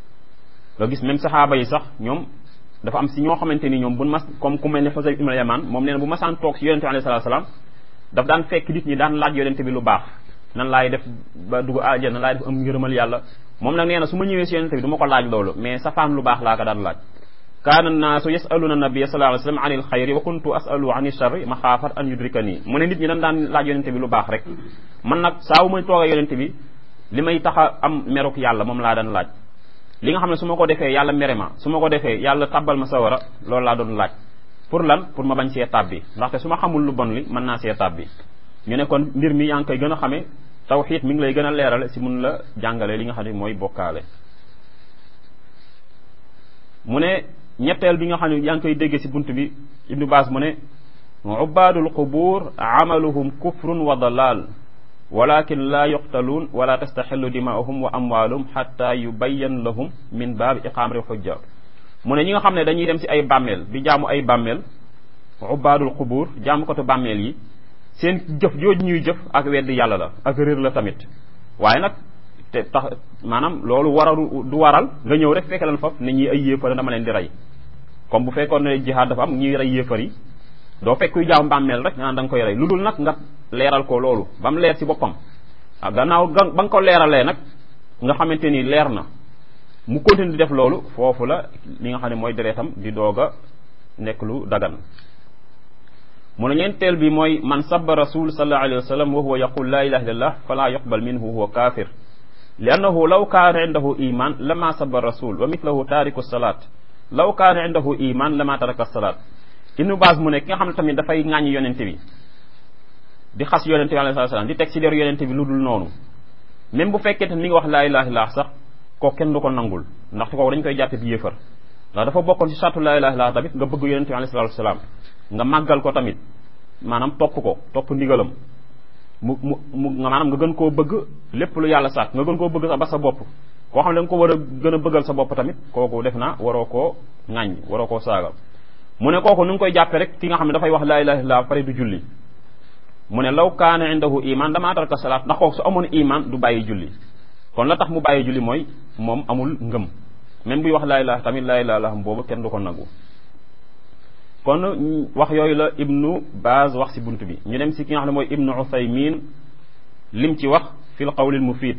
nga gis même saxaaba yi sax ñoom dafa am si ñoo xamante ni ñoom bu mas comme ku mel ne Xusayf ibn Yaman moom nee na bu masaan toog si yonente bi alayhi salaatu salaam daf daan fekk nit ñi daan laaj yonente bi lu baax nan laay def ba dugg àjjana nan laay def am ngërëmal yàlla moom nag nee na su ma ñëwee si yonente bi du ma ko laaj loolu mais safaan lu baax laa ko daan laaj kaana naasu yasaluna nabiyya sallallahu alayhi wa sallam anil xayri wa kuntu asalu ani sharri maxaafat an yudrikani mu ne nit ñi dañ daan laaj yonente bi lu baax rek man nag saa wu may toogee yonente bi li may tax a am meruk yàlla moom laa daan laaj li nga xam ne su ma ko defee yàlla mere ma su ma ko defee yàlla tabbal ma sawara loolu laa doon laaj pour lan pour ma bañ see tàbbi ndaxte su ma xamul lu bon li mën naa see tàbbi ñu ne kon mbir mi yaa ngi koy gën a xamee tawxiid mi ngi lay gën a leerale si mun la jàngale li nga xam ne mooy bokkaale mu ne ñetteel bi nga xam ne yaa ngi koy déggee ci bunt bi ibnu baas mu ne ubaadul qubur amaluhum kufrun wa dalal walakin la yuqtaluun wala tastaxillu dimaahum wa amwaalum xatta yubayyan lahum min baabi iqaamati xujja mu ne ñi nga xam ne dañuy dem ci ay bàmmeel di jaamu ay bàmmeel ubaadul qubur jaamukatu bàmmeel yi seen jëf jooju ñuy jëf ak weddi yàlla la ak réer la tamit waaye nag te tax maanaam loolu waralu du waral nga ñëw rek fekk leen foofu ne ñi ay yéefar dama leen di rey comme bu fekkoon ne jihaad dafa am ñuy rey yéefar yi doo fekk kuy jaam bàmmeel rek nga naan da nga koy rey lu dul nag nga leeral ko loolu ba mu leer ci boppam ah gannaaw ba nga ko leeralee nag nga xamante ni leer na mu continue di def loolu foofu la li nga xam ne mooy deretam di doog a nekk lu dagan mu ne ñeenteel bi mooy man sabba rasul sallallahu alayhi wa sallam wa huwa yaqul la ilaha illallah fala yuqbal minhu huwa kafir li annahu law kaana indahu iman lama sabba rasul wa mithlahu taariku salat law kaana indahu iman lama taraka salat ibnu baas mu ne ki nga xam ne tamit dafay ŋàññi yonente bi di xas yonente bi alayhi salaam di teg ci deru yonente bi lu dul noonu même bu fekkee te mi ngi wax laa ilaha illallah sax kooku kenn du ko nangul ndaxte kooku dañ koy jàppe bi yéefar ndax dafa bokkoon ci sartu laa ilaha illallah tamit nga bëgg yonente bi alayhi salaam nga màggal ko tamit maanaam topp ko topp ndigalam mu mu mu nga maanaam nga gën koo bëgg lépp lu yàlla sàkk nga gën koo bëgg sax ba sa bopp koo xam ne da nga ko war a gën a bëggal sa bopp tamit kooku def na waroo koo ŋàññ waroo koo saagal mu ne kooku nu ngi koy jàppe rek ki nga xam ne dafay wax laa ilaha illallah pare du julli mu ne law kaana indahu iman dama taraka salaat ndax kooku su amoon iman du bàyyi julli kon la tax mu bàyyi julli mooy moom amul ngëm même buy wax laa ilaha tamit laa ilaha illallah boobu kenn du ko nangu kon wax yooyu la ibnu Baaz wax ci bunt bi ñu dem ci ki nga xam ne mooy ibnu Uthaymin lim ci wax fil qawlil mufid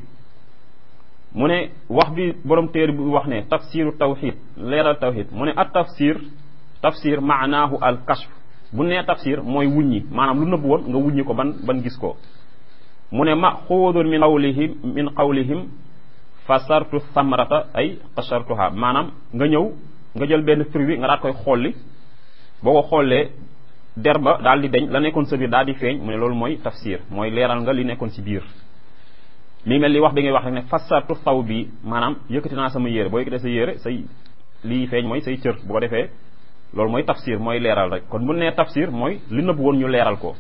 mu ne wax bi borom téere bi wax ne tafsiru tawxid leeral tawxid mu ne at tafsir tafsir maanaahu al kashf bu nee tafsir mooy wuññi maanaam lu nëbb woon nga wuññi ko ban ban gis ko mu ne maxuudun min qawlihim min qawlihim fasartu samrata ay qashartuha maanaam nga ñëw nga jël benn fruit bi nga daat koy xolli boo ko xoolee der ba daal di deñ la nekkoon sa biir daal di feeñ mu ne loolu mooy tafsir mooy leeral nga li nekkoon ci biir mi mel li wax bi ngay wax rek ne fasartu taw bi maanaam yëkkati naa sama yére boo yëkkatee sa yére say lii feeñ mooy say cër bu ko defee loolu mooy tafsir mooy leeral rek kon bu nee tafsir mooy li nëbb woon ñu leeral ko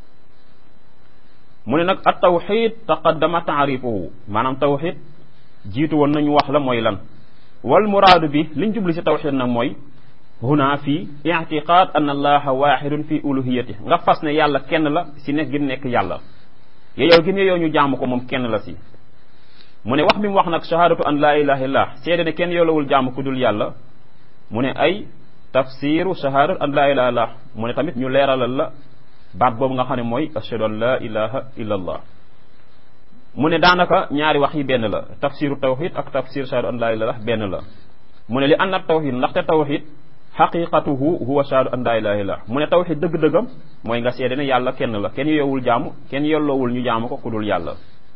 mu ne nag at tawxid taqaddama taarifuhu maanaam tawxid jiitu woon nañu wax la mooy lan wal muraadu bi liñ jubli ci tawxid nag mooy huna fii ictiqaad an allaha waxidun fi uluhiyati nga fas ne yàlla kenn la si nekk gi nekk yàlla yow gi yow ñu jaamu ko moom kenn la si mu ne wax bi mu wax nag shahadatu an laa ilaha illah seede ne kenn yoolawul jaamu ku dul yàlla mu ne ay tafsiru shahadatu an laa ilaha illah mu ne tamit ñu leeralal la baat boobu nga xam ne mooy ashhadu an laa ilaha illa allah mu ne daanaka ñaari wax yi benn la tafsiru tawxid ak tafsir shahadu an laa ilaha benn la mu ne li anna tawxid ndaxte tawxid xaqiqatuhu huwa shahadu an laa ilaha illah mu ne tawxid dëgg-dëggam mooy nga seede ne yàlla kenn la kenn yowul jaamu kenn yelloowul ñu jaamu ko ku dul yàlla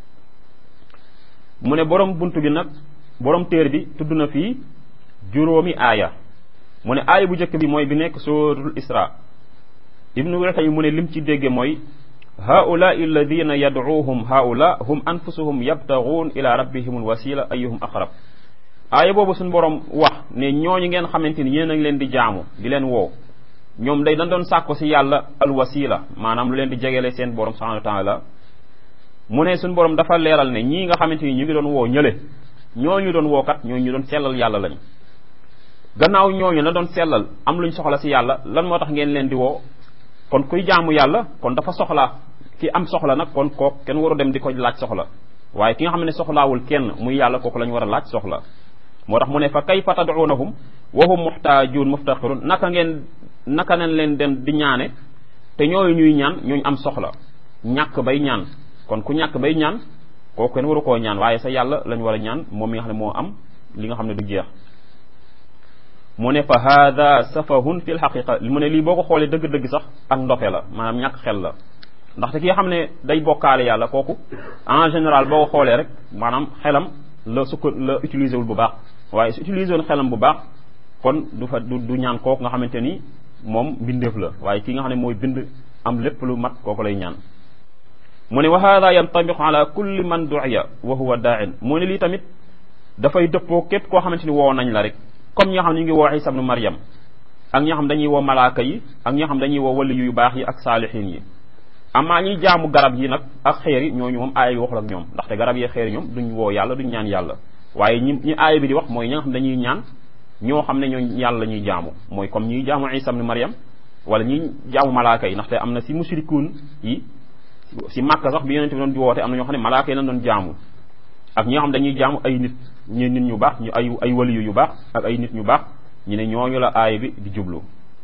mu ne borom bunt bi nag borom téer bi tudd na fii juróomi aaya mu ne aaya bu njëkk bi mooy bi nekk suratul isra ibnu weltay mu ne lim ci dégge mooy haulai alladina yadcuuhum haula hum anfusuhum yabtaguun ila rabbihim alwasila ayuhum aqrab aaya boobu suñu borom wax ne ñooñu ngeen xamante ni yéen a ngi leen di jaamu di leen woo ñoom day dañ doon sàkko si yàlla alwasila maanaam lu leen di jegele seen borom subhanahu wa taala mu ne suñu borom dafa leeral ne ñii nga xamante ni ñu ngi doon woo ñële ñooñu doon wookat ñooñu ñu doon sellal yàlla lañ gannaaw ñooñu na doon sellal am luñ soxla si yàlla lan moo tax ngeen leen di woo kon kuy jaamu yàlla kon dafa soxla ki am soxla nag kon kook kenn waru dem di ko laaj soxla waaye ki nga xam ne soxlaawul kenn muy yàlla kooku la ñu war a laaj soxla moo tax mu ne fa kayfa tad'unahum wa hum muhtaajun muftaqirun naka ngeen naka nañ leen dem di ñaane te ñooyu ñuy ñaan ñooñu am soxla ñàkk bay ñaan kon ku ñàkk bay ñaan kooku kenn waru koo ñaan waaye sa yàlla lañ war a ñaan moom mi nga xam ne moo am li nga xam ne du jeex mu ne fa hada safahun fi lxaqiqa mu ne lii boo ko xoolee dëgg-dëgg sax ak ndofe la maanaam ñàkk xel la ndaxte ki nga xam ne day bokkaale yàlla kooku en général boo ko xoolee rek maanaam xelam la sukk la utiliser wul bu baax waaye su utiliser woon xelam bu baax kon du fa du du ñaan kooku nga xamante ni moom mbindeef la waaye ki nga xam ne mooy bind am lépp lu mat kooku lay ñaan mu ne wa hada yantabiqu ala kulli man du'iya wa huwa daa'in mu ne lii tamit dafay dëppoo képp koo xamante ni woo nañ la rek comme ñi nga xam ne ñu ngi woo Isa ibnu Maryam ak ñi nga xam dañuy woo malaaka yi ak ñi nga xam dañuy woo wali yu baax yi ak saalihin yi amaa ñuy jaamu garab yi nag ak xeer yi ñooñu moom aaya bi waxul ak ñoom ndaxte garab yi xeer yi ñoom duñ woo yàlla duñ ñaan yàlla waaye ñi ñi aaya bi di wax mooy ñi nga xam dañuy ñaan ñoo xam ne ñoo yàlla la ñuy jaamu mooy comme ñuy jaamu Isa ibnu Maryam wala ñuy jaamu malaaka yi ndaxte am na si mushrikuun yi si Màkka sax bi yonent bi doon di woote am na ñoo xam ne malaaka yi lañ doon jaamu ak ñi nga xam dañuy jaamu ay nit ñu nit ñu baax ñu ay ay waliyu yu baax ak ay nit ñu baax ñu ne ñooñu la aaya bi di jublu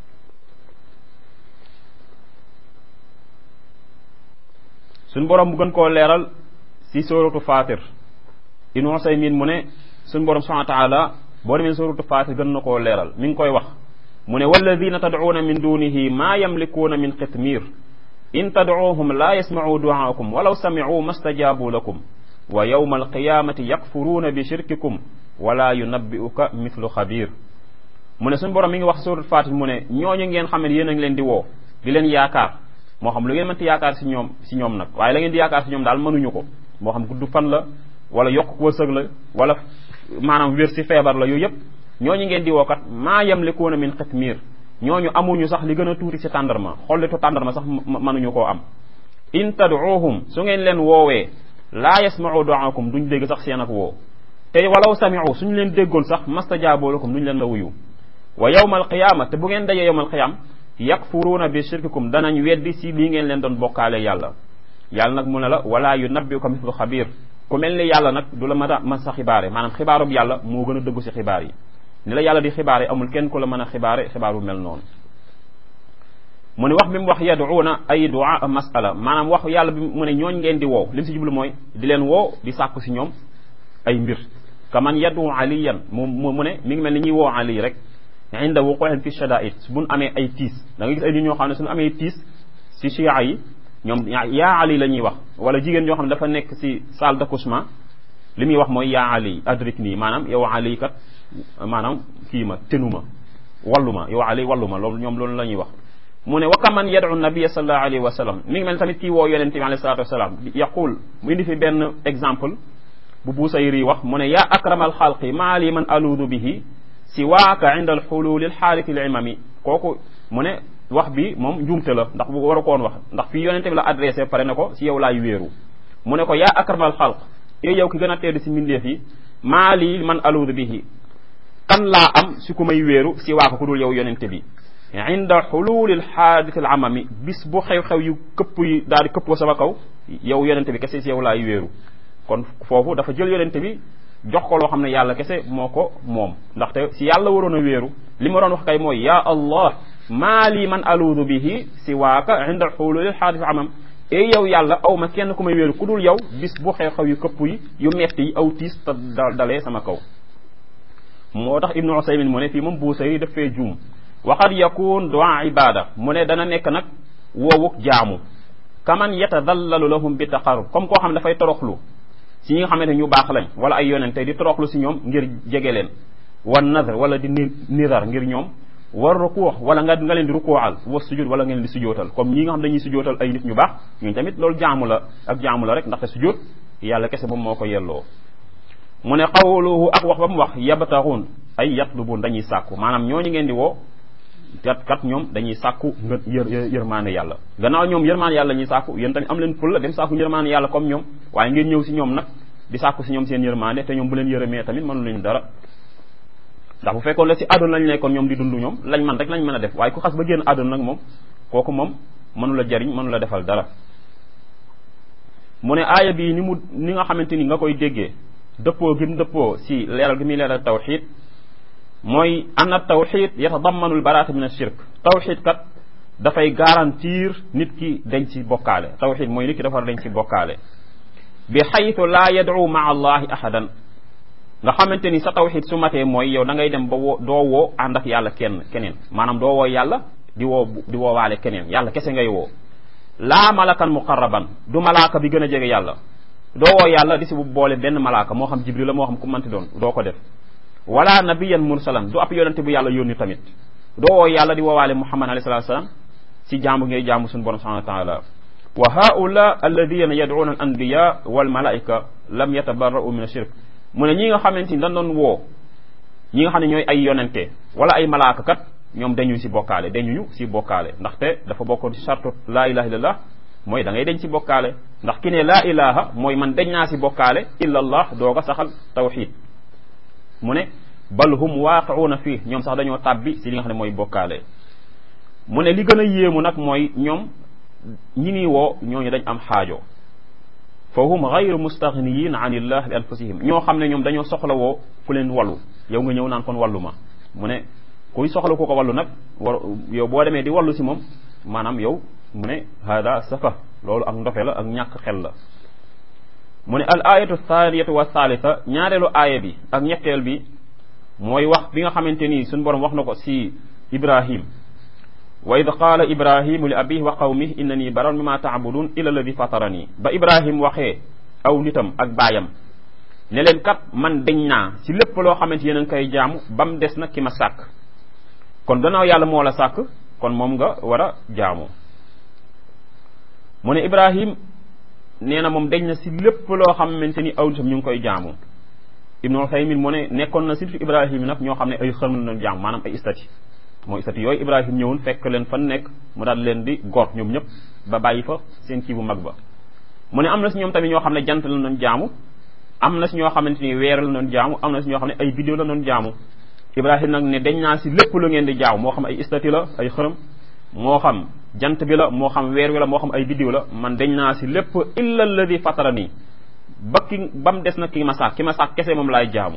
suñ borom bu gën koo leeral si sóoratu Faatir Ibnu Usaymin mu ne suñ borom subhanahu wa taala boo demee sóoratu Faatir gën na koo leeral mi ngi koy wax mu ne walladina tad'uuna min dunihi maa yamlikuuna min qitmir in tad'uuhum laa yasma'uu du'aakum walaw sami'uu mastajaabu lakum wa yawma alqiyamati yakfuruuna bi shirkikum wala yunabbi'uka mithlu xabir mu ne suñu borom mi ngi wax suratul Faatir mu ne ñooñu ngeen xam ne yéen a ngi leen di woo di leen yaakaar moo xam lu ngeen mënti yaakaar si ñoom si ñoom nag waaye la ngeen di yaakaar si ñoom daal mënuñu ko moo xam gudd fan la wala yokk wërsëg la wala maanaam wér si feebar la yooyu yëpp ñooñu ngeen di woo kat maa yamlikuuna min xitmiir ñooñu amuñu sax li gën a tuuti si tàndarma xollitu tàndarma sax mënuñu koo am in tad'uuhum su ngeen leen woowee laa yasma'u du'aakum duñ dégg sax seen ak woo te walaw sami'u suñu leen déggoon sax mastajaabu lakum duñ leen la wuyu wa yawma alqiyaama te bu ngeen dajee yawma alqiyaam yakfuruuna bi shirkikum danañ weddi si lii ngeen leen doon bokkaale yàlla yàlla nag mu ne la wala yunabbi'uka mithlu xabiir ku mel ni yàlla nag du la mën a mën sa xibaare maanaam xibaarub yàlla moo gën a dëggu si xibaar yi ni la yàlla di xibaare amul kenn ku la mën a xibaare xibaar bu mel noonu mu ne wax bi mu wax yaduuna ay du'a masala maanaam wax yàlla bi mu ne ñooñ ngeen di woo li mu si jublu mooy di leen woo di sàkku si ñoom ay mbir kaman yadu aliyan mu mu ne mi ngi mel ni ñuy woo ali rek inda wuqu'in fi shada'id buñ amee ay tiis da nga gis ay nit ñoo xam ne suñu amee tiis si chia yi ñoom yaa ali la ñuy wax wala jigéen ñoo xam ne dafa nekk si salle d'accouchement li muy wax mooy yaa ali adrik nii maanaam yow ali kat maanaam kii ma tenu ma wallu ma yow ali wallu ma loolu ñoom loolu la ñuy wax mu ne wa kaman yad'u nabiyya sallallahu alayhi wa sallam mi ngi mel tamit kii woo yonente bi alayhi salatu wasalaam yaqul mu indi fi benn exemple bu Busayri wax mu ne yaa akramal xalqi maa li man aluudu bihi siwaaka inda alxululi alxaaliki limami kooku mu ne wax bi moom njuumte la ndax bu war a koon wax ndax fii yonente bi la adressé pare ne ko si yow laay wéeru mu ne ko yaa akramal xalq yow yow ki gën a tedd si mbindeef yi maa li man aluudu bihi kan laa am si ku may wéeru si waaka ku dul yow yonente bi inda xululi alxaadith alamami bis bu xew-xew yu këpp yi daal di këppoo sama kaw yow yonente bi kese si yow laay wéeru kon foofu dafa jël yonente bi jox ko loo xam ne yàlla kese moo ko moom ndaxte si yàlla waroon a wéeru li ma doon wax kay mooy ya allah maa li man aluudu bihi si waaka inda xululi alxaadith alamam e yow yàlla aw ma kenn ku may wéeru ku dul yow bis bu xew-xew yu këpp yi yu metti yi aw tiis te dalee sama kaw moo tax ibnu usaymin mu ne fii moom buusayri daf fee juum waxad yakun du'a ibada mu ne dana nekk nag woowuk jaamu kaman yatadallalu lahum bi taqarrub comme koo xam ne dafay toroxlu si ñi nga xamante ñu baax lañ wala ay yonente di toroxlu si ñoom ngir jege leen wan nadar wala di nidar ngir ñoom war rukuux wala nga nga leen di rukuuxal wa sujud wala ngeen di sujootal comme ñi nga xam dañuy sujootal ay nit ñu baax ñun tamit loolu jaamu la ak jaamu la rek ndaxte sujud yàlla kese moom moo ko yelloo mu ne qawluhu ak wax ba mu wax yabtaxuun ay yatlubun dañuy sàkku maanaam ñooñu ngeen di woo kat kat ñoom dañuy sàkku nga yër yërmaane yàlla gannaaw ñoom yërmaane yàlla ñuy sàkku yéen tamit am leen ful la dem sàkku yërmaane yàlla comme ñoom waaye ngeen ñëw si ñoom nag di sàkku si ñoom seen yërmaane te ñoom bu leen yërëmee tamit mënu leen dara ndax bu fekkoon la si àdduna lañ nekkoon ñoom di dund ñoom lañ man rek lañ mën a def waaye ku xas ba génn àdduna nag moom kooku moom mënu la jariñ mënu la defal dara mu ne aaya bii ni mu ni nga xamante ni nga koy déggee dëppoo gi mu dëppoo si leeral gi muy leeral tawxid mooy anna tawxid yatadammanu albaraata min ashirk tawxid kat dafay garantir nit ki dañ ci bokkaale tawxid mooy nit ki dafa dañ ci bokkaale bi xaytu laa yad'u maa allahi ahadan nga xamante ni sa tawxid su matee mooy yow da ngay dem ba woo doo woo ànd ak yàlla kenn keneen maanaam doo woo yàlla di woo di woowaale keneen yàlla kese ngay woo laa malakan muqarraban du malaaka bi gën a jege yàlla doo woo yàlla di si bu boole benn malaaka moo xam jibril la moo xam ku manti doon doo ko def wala nabiyan mursalan du ab yonente bu yàlla yónni tamit doo woo yàlla di woowaale muhammad alayhi salatu wasalam si jaamu ngay jaamu suñu borom subhanahu wa taala wa haula alladina yad'una al anbiya wal malaika lam yatabarra'u min ashirk mu ne ñi nga xamante ni dañ doon woo ñi nga xam ne ñooy ay yonente wala ay malaaka kat ñoom dañu si bokkaale dañuñu si bokkaale ndaxte dafa bokkoon ci chartu laa ilaha illallah mooy da ngay dañ si bokkaale ndax ki ne laa ilaha mooy man dañ naa si bokkaale illallah doog a saxal tawxid mu ne bal hum waaqiuuna fii ñoom sax dañoo tàbbi si li nga xam ne mooy bokkaale mu ne li gën a yéemu nag mooy ñoom ñi nii woo ñooñu dañ am xaajo fa hum gayru mustaghniyin an illah li anfusihim ñoo xam ne ñoom dañoo soxla woo ku leen wallu yow nga ñëw naan kon wallu ma mu ne kuy soxla ku ko wallu nag war yow boo demee di wallu si moom maanaam yow mu ne hada safa loolu ak ndofe la ak ñàkk xel la mu ne al ayatu thaniyatu wa thalitha ñaareelu aaya bi ak ñetteel bi mooy wax bi nga xamante ni suñu borom wax na ko si ibrahim wa id qaala ibrahimu li abihi wa qawmihi innani baran mimma taabudun ila alladi fatarani ba ibrahim waxee aw nitam ak baayam ne leen kat man deñ naa si lépp loo xamante yéen a ngi koy jaamu ba mu des nag ki ma sàkk kon gannaaw yàlla moo la sàkk kon moom nga war a jaamu mu ne ibrahim nee na moom deñ na si lépp loo xamante ni aw nitam ñu ngi koy jaamu ibnu Usaymin mu ne nekkoon na surtout ibrahim nag ñoo xam ne ay xërm la jaamu maanaam ay istati mooy istati yooyu ibrahim ñëwoon fekk leen fan nekk mu daal leen di gor ñoom ñëpp ba bàyyi fa seen kii bu mag ba mu ne am na si ñoom tamit ñoo xam ne jant la doon jaamu am na si ñoo xamante ni weer la doon jaamu am na si ñoo xam ne ay bidéo la doon jaamu ibrahim nag ne dañ naa si lépp lu ngeen di jaamu moo xam ay istati la ay xërëm moo xam jant bi la moo xam weer wi la moo xam ay biddiw la man dañ naa si lépp illa alladi fatara nii ba ki ba mu des nag ki ma sàkk ki ma sàkk kese moom laay jaamu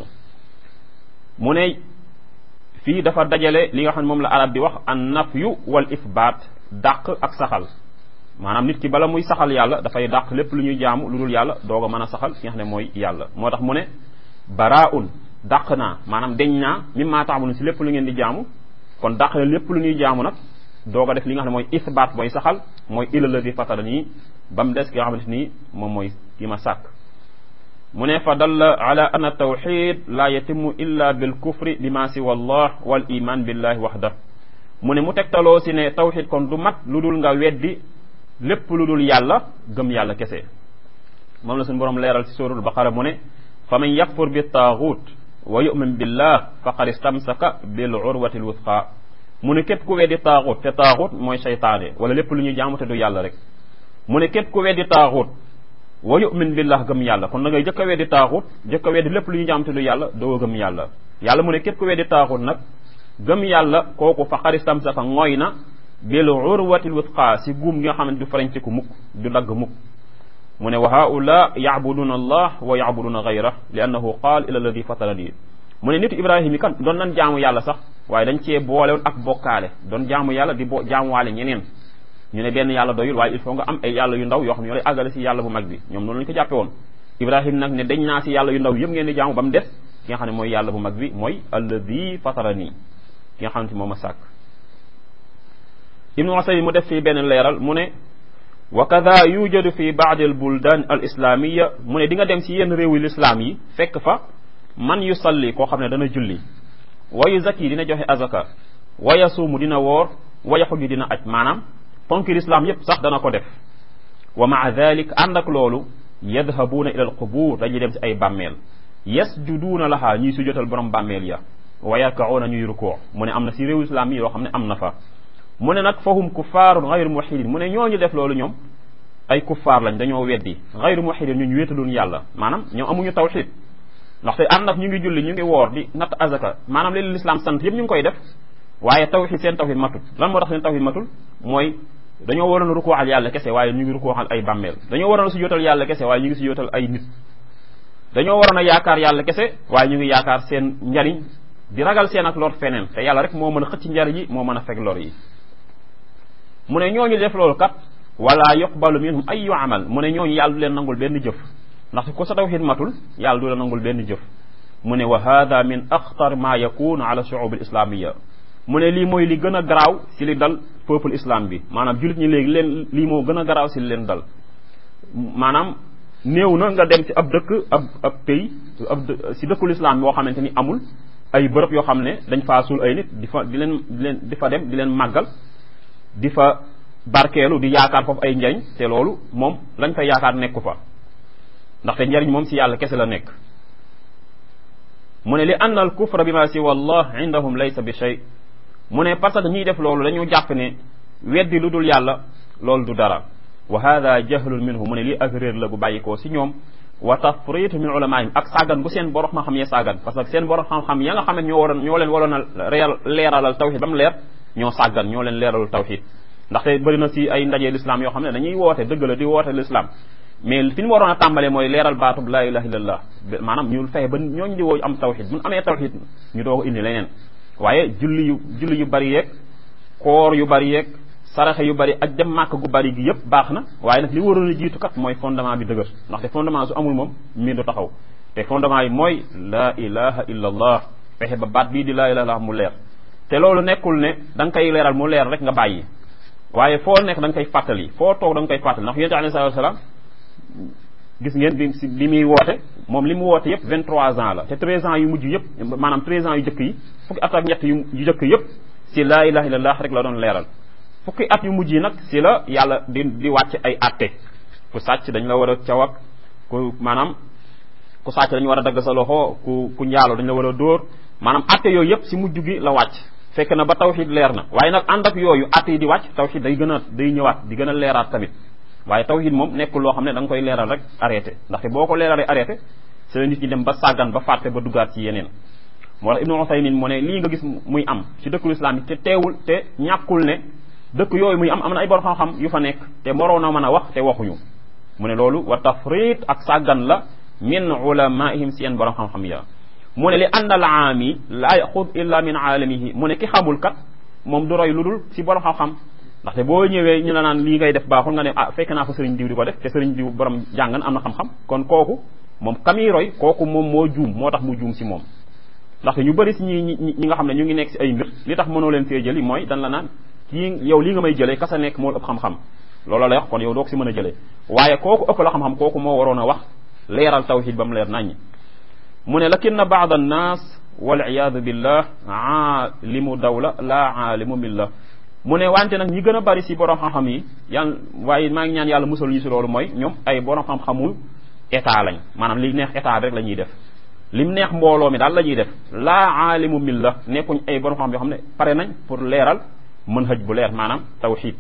mu ne fii dafa dajale li nga xam ne moom la arab di wax an nafyu wal ifbaat dàq ak saxal maanaam nit ki bala muy saxal yàlla dafay dàq lépp lu ñuy jaamu lu dul yàlla doog a mën a saxal ki nga xam ne mooy yàlla moo tax mu ne baraun dàq naa maanaam deñ naa mimma taamulun si lépp lu ngeen di jaamu kon dàq na lépp lu ñuy jaamu nag doog a def li nga xam ne mooy isbaat mooy saxal mooy illa ladi fatara nii ba mu des ki nga xamante nii moom mooy ki ma sàkk mu ne fa dalla ala anna tawxid la yatimu illa bil kufri lima siwa allah wal iman billahi waxda mu ne mu tegtaloo si ne tawxid kon du mat lu dul nga weddi lépp lu dul yàlla gëm yàlla kese moom la suñu borom leeral si suratul baqara mu ne fa man yakfur bi taaxut wa yumin billah faqad istamsaka bil urwati l wuthqa mu ne képp ku weddi taaxut te taaxut mooy seytaane wala lépp lu ñuy jaamu te du yàlla rek mu ne képp ku weddi taaxut wa yumin billah gëm yàlla kon da ngay jëkk a weddi taaxut jëkk a weddi lépp lu ñuy jaamu te du yàlla doo gëm yàlla yàlla mu ne képp ku weddi taaxut nag gëm yàlla kooku faqad istamsaka ngooy na bil urwati l wuthqa si guum gi nga xam ne du farañtiku mukk du dagg mukk mu ne wa haula yacbuduna allah wa yacbuduna gayra li annahu qaal ila alladi fatarani mu ne nitu ibrahima yi kan doon nan jaamu yàlla sax waaye dañ cee boolewoon ak bokkaale doon jaamu yàlla di bo jaamuwaale ñeneen ñu ne benn yàlla doyul waaye il faut nga am ay yàlla yu ndaw yoo xam ne ñoo lay àggale si yàlla bu mag bi ñoom noonu lañu ko jàppe woon ibrahima nag ne dañ naa si yàlla yu ndaw yëpp ngeen di jaamu ba mu des ki nga xam ne mooy yàlla bu mag bi mooy alladi fatarani ki nga xam ne moom a sàkk ibnu wasay mu def fii benn leeral mu ne wa kada yujadu fi baadi al buldan al islamiya mu ne di nga dem si yenn réewi lislaam yi fekk fa man yu salli koo xam ne dana julli wa yu zakki dina joxe azaka wa yasuumu dina woor wa yaxuju dina aj maanaam ponki lislaam yépp sax dana ko def wa maa dalik ànd ak loolu yadhabuuna ila al qubur dañuy dem si ay bàmmeel yasjuduuna lahaa ñuy sujjotal borom bàmmeel ya wa yarkauna ñuy rukoo mu ne am na si réewu islam yi yoo xam ne am na fa mu ne nag fahum kuffaarun gayru muwahidin mu ne ñooñu def loolu ñoom ay kuffaar lañ dañoo weddi gayru muwahidin ñu ñu wéetaluñ yàlla maanaam ñoom amuñu tawxid ndaxte ànd ak ñu ngi julli ñu ngi woor di natt azaka maanaam leen lislaam sant yëpp ñu ngi koy def waaye tawxid seen tawxid matul lan moo tax seen tawxid matul mooy dañoo waroon a rukkooxal yàlla kese waaye ñu ngi rukkooxal ay bàmmeel dañoo waroon a si yootal yàlla kese waaye ñu ngi si yootal ay nit dañoo waroon a yaakaar yàlla kese waaye ñu ngi yaakaar seen njariñ di ragal seen ak lor feneen te yàlla rek moo mën a xëcc njariñ yi moo mën a fekk lor yi mu ne ñooñu def loolu kat wala yuqbalu minhum ayu amal mu ne ñooñu yàlla du leen nangul benn jëf ndaxte ku sa tawxid matul yàlla du la nangul benn jëf mu ne wa hada min axtar ma yakunu ala shuub al islamia mu ne lii mooy li gën a garaaw si li dal peuple islam bi maanaam jullit ñi léegi leen lii moo gën a garaaw si li leen dal maanaam néew na nga dem ci ab dëkk ab ab pays ab si dëkkul islam boo xamante ni amul ay bërëb yoo xam ne dañ faa suul ay nit di fa di leen di leen di fa dem di leen màggal di fa barkeelu di yaakaar foofu ay njariñ te loolu moom lañ fay yaakaar nekku fa ndaxte njariñ moom si yàlla kese la nekk mu ne li anna al kufra bi ma siwa allah indahum laysa bi shay mu ne parce que ñiy def loolu dañu jàpp ne weddi lu dul yàlla loolu du dara wa hada jahlun minhu mu ne lii ak réer la gu bàyyikoo si ñoom wa tafritu min ulamaihim ak sàggan gu seen borom xam-xam ya sàggan parce que seen borom xam-xam ya nga xam ne ñoo waroon ñoo leen waroon a réel leeralal tawxid ba mu leer ñoo sàggan ñoo leen leeralul tawxid ndaxte bëri na si ay ndaje l'islam yoo xam ne dañuy woote dëgg la di woote l'islam mais fi ñu waroon a tàmbalee mooy leeral baatub la ilaha illallah maanaam ñu fexe ba ñooñu di woo am tawxid bu ñu amee tawxid ñu doog indi leneen waaye julli yu julli yu bari yeeg koor yu bari yeeg saraxe yu bari ak dem màkk gu bari gi yëpp baax na waaye nag li waroon a jiitu kat mooy fondement bi dëgër ndaxte fondement su amul moom mbir du taxaw te fondement yi mooy la ilaha illa allah fexe ba baat bii di la ilaha illallah mu leer te loolu nekkul ne da nga koy leeral mu leer rek nga bàyyi waaye foo nekk da nga koy fàttali foo toog da nga koy fàttali ndax yonente alayhi salatu wasalaam gis ngeen bi si li muy woote moom li mu woote yëpp 23 ans la te 13 ans yu mujj yëpp maanaam 13 ans yu jëkk yi fukki at ak ñett yu yu jëkk yëpp si la ilaha illallah rek la doon leeral fukki at yu mujj yi nag si la yàlla di di wàcc ay atte ku sàcc dañ la war a caw ak ku maanaam ku sàcc dañu war a dagg sa loxo ku ku njaalo dañ la war a dóor maanaam atte yooyu yëpp si mujj gi la wàcc fekk na ba tawxid leer na waaye nag ànd ak yooyu atte yi di wàcc tawxid day gën a day ñëwaat di gën a leeraat tamit waaye tawxid moom nekkul loo xam ne da nga koy leeral rek arrêté ndaxte boo ko leeralee arrêté c'est la nit ñi dem ba sàggan ba fàtte ba duggaat ci yeneen moo tax ibnu Usaymin mu ne lii nga gis muy am ci dëkkul islam yi te teewul te ñàkkul ne dëkk yooyu muy am am na ay borom xam-xam yu fa nekk te moroon na mën a wax te waxuñu mu ne loolu wa tafrit ak sàggan la min ulamaihim seen borom xam-xam ya mu ne li ànd al aami la yaxud illa min aalamihi mu ne ki xamul kat moom du roy lu dul si borom xam-xam ndaxte boo ñëwee ñu la naan lii ngay def baaxul nga ne ah fekk naa fa sëriñ diw di ko def te sëriñ diw borom jàngan am na xam-xam kon kooku moom kamiy roy kooku moom moo juum moo tax mu juum si moom ndaxte ñu bëri si ñi ñi nga xam ne ñu ngi nekk si ay mbir li tax mënoo leen fee jëli mooy dan la naan kii yow lii nga may jëlee kasa nekk moo ëpp xam-xam loolu lay wax kon yow doo ko si mën a jëlee waaye kooku ëpp la xam-xam kooku moo waroon a wax leeral tawxid ba mu leer naññ mu ne lakin na baad annaas wal iyaadu billah aalimu dawla la aalimu millah mu ne wante nag ñi gën a bari si borom xam-xam yi yàlla waaye maa ngi ñaan yàlla musal ñu si loolu mooy ñoom ay borom xam-xamul état lañ maanaam li neex état bi rek la ñuy def lim neex mbooloo mi daal la ñuy def laa aalimu milla nekkuñ ay borom xam yoo xam ne pare nañ pour leeral mën hëj bu leer maanaam tawxid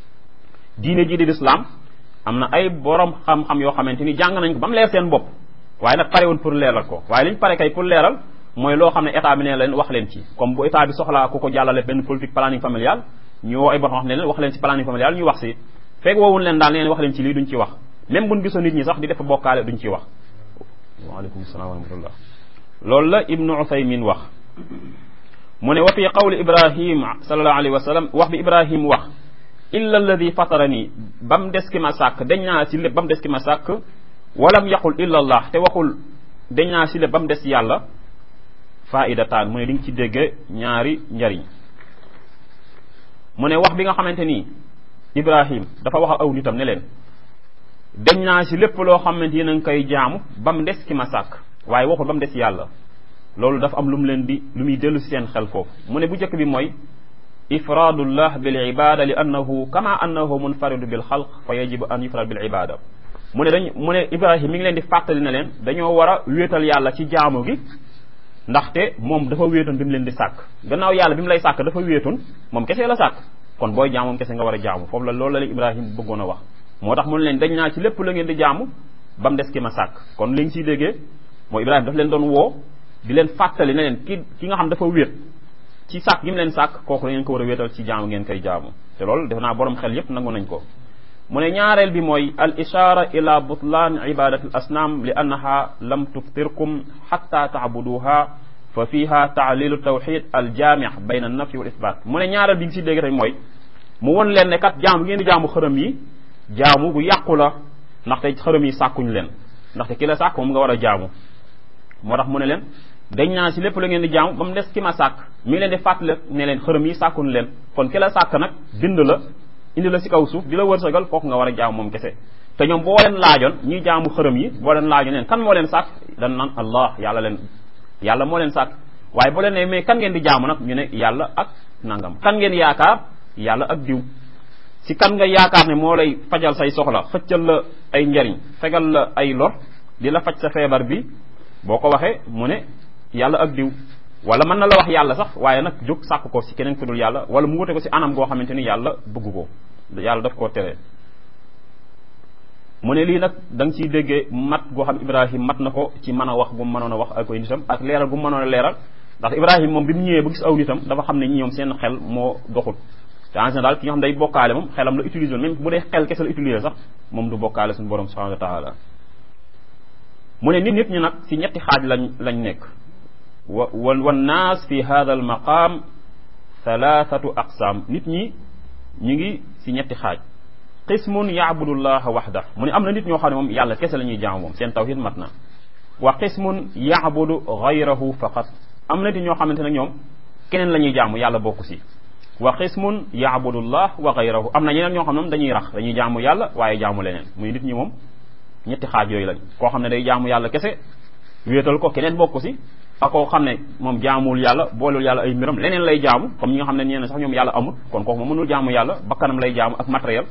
diine ji di lislaam am na ay borom xam-xam yoo xamante ni jàng nañ ko ba mu leer seen bopp waaye nag pare woon pour leeral ko waaye liñ pare kay pour leeral mooy loo xam ne état bi ne leen wax leen ci comme bu état bi soxlaa ku ko jàllale benn politique planning familial ñu woo ay borom xam ne leen wax leen ci planning familial ñu wax si fekk woowuñ leen daal neen wax leen ci lii duñ ci wax même buñ gisoon nit ñi sax di def bokkaale duñ ci wax waaleykum salaam wa rahmatullah loolu la ibnu uthaymin wax mu ne wa fi qawli ibrahim sallallahu alayhi wa sallam wax bi ibrahim wax illa alladi fatarani ba mu des ki ma sàkk dañ naa si lépp ba mu des ki ma sàkk walam yaqul illa allah te waxul dañ naa si lépp ba mu des yàlla faidataan mu ne di nga ci dégge ñaari njariñ mu ne wax bi nga xamante ni ibrahim dafa wax aw nitam ne leen dañ naa si lépp loo xamante ni na nga koy jaamu ba mu des ki ma sàkk waaye waxul ba mu des yàlla loolu dafa am lu mu leen di lu muy dellu si seen xel foofu mu ne bu njëkk bi mooy ifradullah bil ibada li annahu kama annahu munfaridu bil xalq fa yajibu an yufrad bil ibada mu ne dañ mu ne ibrahim mi ngi leen di fàttali ne leen dañoo war a wéetal yàlla ci jaamu gi ndaxte moom dafa wéetoon bi mu leen di sàkk gannaaw yàlla bi mu lay sàkk dafa wéetoon moom kese la sàkk kon booy jaam moom kese nga war a jaamu foofu la loolu la leen ibrahim bëggoon a wax moo tax mu ne leen dañ naa ci lépp la ngeen di jaamu ba mu des ki ma sàkk kon li nga siy déggee mooy ibrahim daf leen doon woo di leen fàttali ne leen ki ki nga xam dafa wéet ci sàkk gi mu leen sàkk kooku la ngeen ko war a wéetal ci jaamu ngeen koy jaamu te loolu def naa borom xel yépp nangu nañ ko mu ne ñaareel bi mooy al ishara ila butlan ibadati al asnam li annaha lam tuftirkum xatta taabuduha fa fiha taalilu tawxid al jaami bayna an nafi wal isbat mu ne ñaareel bi ngi si dégg rek mooy mu won leen ne kat jaamu ngeen di jaamu xërëm yi jaamu gu yàqu la ndaxte xërëm yi sàkkuñ leen ndaxte ki la sàkk moom nga war a jaamu moo tax mu ne leen dañ naa si lépp la ngeen di jaamu ba mu des ki ma sàkk mi ngi leen di fàttali ne leen xërëm yi sàkkuñ leen kon ki la sàkk nag bind la indi la si kaw suuf di la wërsëgal kooku nga war a jaamu moom kese te ñoom boo leen laajoon ñiy jaamu xërëm yi boo leen laajoon leen kan moo leen sàkk dan naan allah yàlla leen yàlla moo leen sàkk waaye boo leen ne mais kan ngeen di jaamu nag ñu ne yàlla ak nangam kan ngeen yaakaar yàlla ak diw si kan nga yaakaar ne moo lay fajal say soxla xëccal la ay njariñ fegal la ay lor di la faj sa feebar bi boo ko waxee mu ne yàlla ak diw wala mën na la wax yàlla sax waaye nag jóg sàkk ko si keneen ku dul yàlla wala mu wute ko si anam goo xamante ni yàlla bëgg ko yàlla daf koo tere mu ne lii nag da nga ciy déggee mat goo xam ibrahim mat na ko ci mën a wax gu mu mënoon a wax ak koy nitam ak leeral gu mu mënoon a leeral ndax ibrahim moom bi mu ñëwee ba gis aw nitam dafa xam ne ñi ñoom seen xel moo doxul te en général ki nga xam day bokkaale moom xelam la utiliser même bu dee xel kese la utiliser sax moom du bokkaale suñu borom subhanahu wa taala mu ne nit nit ñi nag si ñetti xaaj lañ lañ nekk wa wa naas fi hada al maqam thalathatu aqsam nit ñi ñu ngi si ñetti xaaj qismun yaabudullaha waxda mu ne am na nit ñoo xam ne moom yàlla kese la ñuy jaamu moom seen tawhid mat na wa qismun yaabudu gayrahu faqat am na nit ñoo xamante ne ñoom keneen la ñuy jaamu yàlla bokku si wa qismun yaabudullah wa gayrahu am na ñeneen ñoo xam ne moom dañuy rax dañuy jaamu yàlla waaye jaamu leneen muy nit ñi moom ñetti xaaj yooyu lañ koo xam ne day jaamu yàlla kese wéetal ko keneen bokku si ak koo xam ne moom jaamuwul yàlla boolul yàlla ay mbiram leneen lay jaamu comme ñi nga xam ne ñeneen sax ñoom yàlla amul kon kooku moom mënul jaamu yàlla bakkanam lay jaamu ak matériel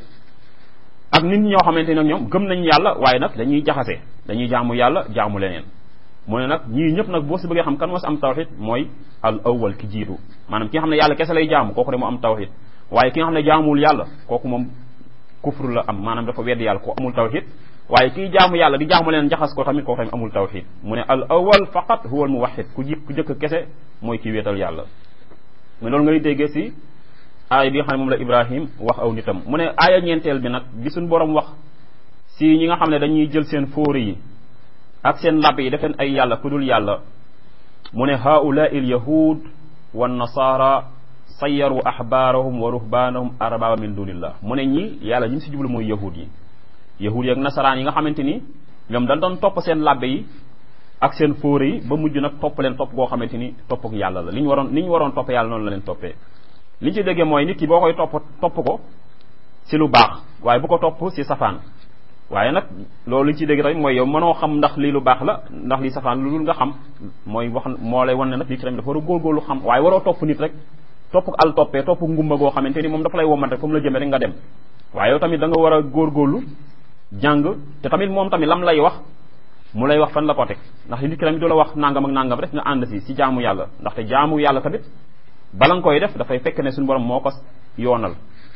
ak nit ñi ñoo xamante ne ñoom gëm nañ yàlla waaye nag dañuy jaxase dañuy jaamu yàlla jaamu leneen mu ne nag ñii ñëpp nag boo si bëggee xam kan moo si am tawxid mooy al awwal ki jiitu maanaam ki nga xam ne yàlla kese lay jaamu kooku de mu am tawxid waaye ki nga xam ne jaamuwul yàlla kooku moom kufru la am maanaam dafa wedd yàlla ko amul tawxid waaye kii jaamu yàlla di jaamu leen jaxas ko tamit kooku tamit amul tawxid mu ne al awwal faqat huwa al muwahhid ku ji ku jëkk kese mooy kii wéetal yàlla mais loolu ngay déggee si aaya bi nga xam ne moom la ibrahim wax aw nitam mu ne aaya ñeenteel bi nag bi suñ borom wax si ñi nga xam ne dañuy jël seen fóori yi ak seen lab yi def leen ay yàlla ku dul yàlla mu ne haulaai al yahud wa nasara sayaru ahbaarahum wa ruhbaanahum arbaba min dunillah mu ne ñi yàlla ñi si jublu mooy yahud yi yahud yi ak nasaraan yi nga xamante ni ñoom dañ doon topp seen labbe yi ak seen fóore yi ba mujj nag topp leen topp goo xamante ni topp ak yàlla la li ñu waroon ni ñu waroon topp yàlla noonu la leen toppee li ñu ci déggee mooy nit ki boo koy topp topp ko si lu baax waaye bu ko topp si safaan waaye nag loolu li ñu ci dégg tamit mooy yow mënoo xam ndax lii lu baax la ndax lii safaan lu dul nga xam mooy wax moo lay wan ne nag nit ki tamit dafa war a góorgóorlu xam waaye waroo topp nit rek topp al toppee topp ngumba goo xamante ni moom dafa lay womat rek fa mu la jëmee rek nga dem waaye yow tamit da nga war a góorgóorlu jàng te tamit moom tamit lam lay wax mu lay wax fan la ko teg ndax nit ki tamit du la wax nangam ak nangam rek nga ànd si si jaamu yàlla ndaxte jaamu yàlla tamit bala nga koy def dafay fekk ne suñu borom moo ko yoonal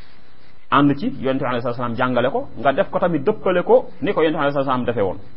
ànd ci yonente bi alayhi salaam jàngale ko nga def ko tamit dëppale ko ni ko yonente bi alayhi salaam defee woon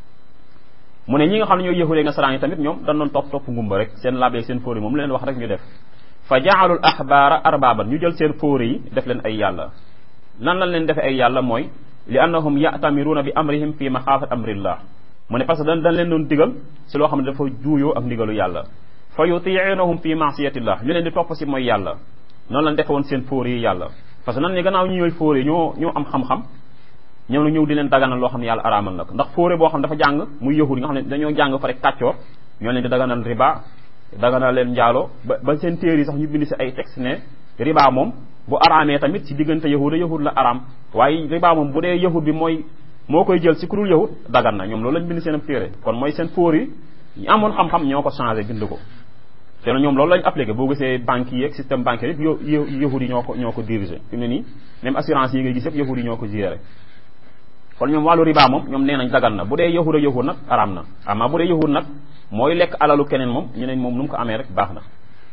mu ne ñi nga xam ne ñooy yëhulee nasaraan yi tamit ñoom dañ doon topp topp ngumba rek seen labeeg seen fóori moom leen wax rek ñu def fa jaalul ahbaara arbaaban ñu jël seen fóori yi def leen ay yàlla lan lañ leen defee ay yàlla mooy li annahum ya'tamiruuna bi amrihim fi maxaafat amrillah mu ne parce que dañ dañ leen doon digal si loo xam ne dafa juuyoo ak ndigalu yàlla fa yutiinahum fi maasiyatillah ñu leen di topp si mooy yàlla noonu lañ defe woon seen fóori yi yàlla parce que nan ne gannaaw ñi ñooy fóori ñoo ñoo am xam-xam ñëw na ñëw di leen daganal loo xam ne yàlla araamal na ko ndax fóore boo xam ne dafa jàng muy yahud yi nga xam ne dañoo jàng fa rek kàccoor ñoo leen di daganal riba daganal leen njaaloo ba ba seen téere yi sax ñu bind si ay texte ne riba moom bu araamee tamit ci diggante yahud yahud la araam waaye riba moom bu dee yahud bi mooy moo koy jël si ku dul yahud dagan na ñoom loolu lañ bind seen ab téere kon mooy seen fóor yi ñu amoon xam-xam ñoo ko changé bind ko te ñoom loolu lañ appliqué boo gisee banques yi ak système bancaire yëpp yahud yi ñoo ko ñoo ko dirigé fi mu ne nii même assurance yi ngay gis yëpp yahud yi ñoo ko géré kon ñoom wàllu riba moom ñoom nee nañ dagan na bu dee yahud a yahud nag araam na ama bu dee yahud nag mooy lekk alalu keneen moom ñu ne moom nu mu ko amee rek baax na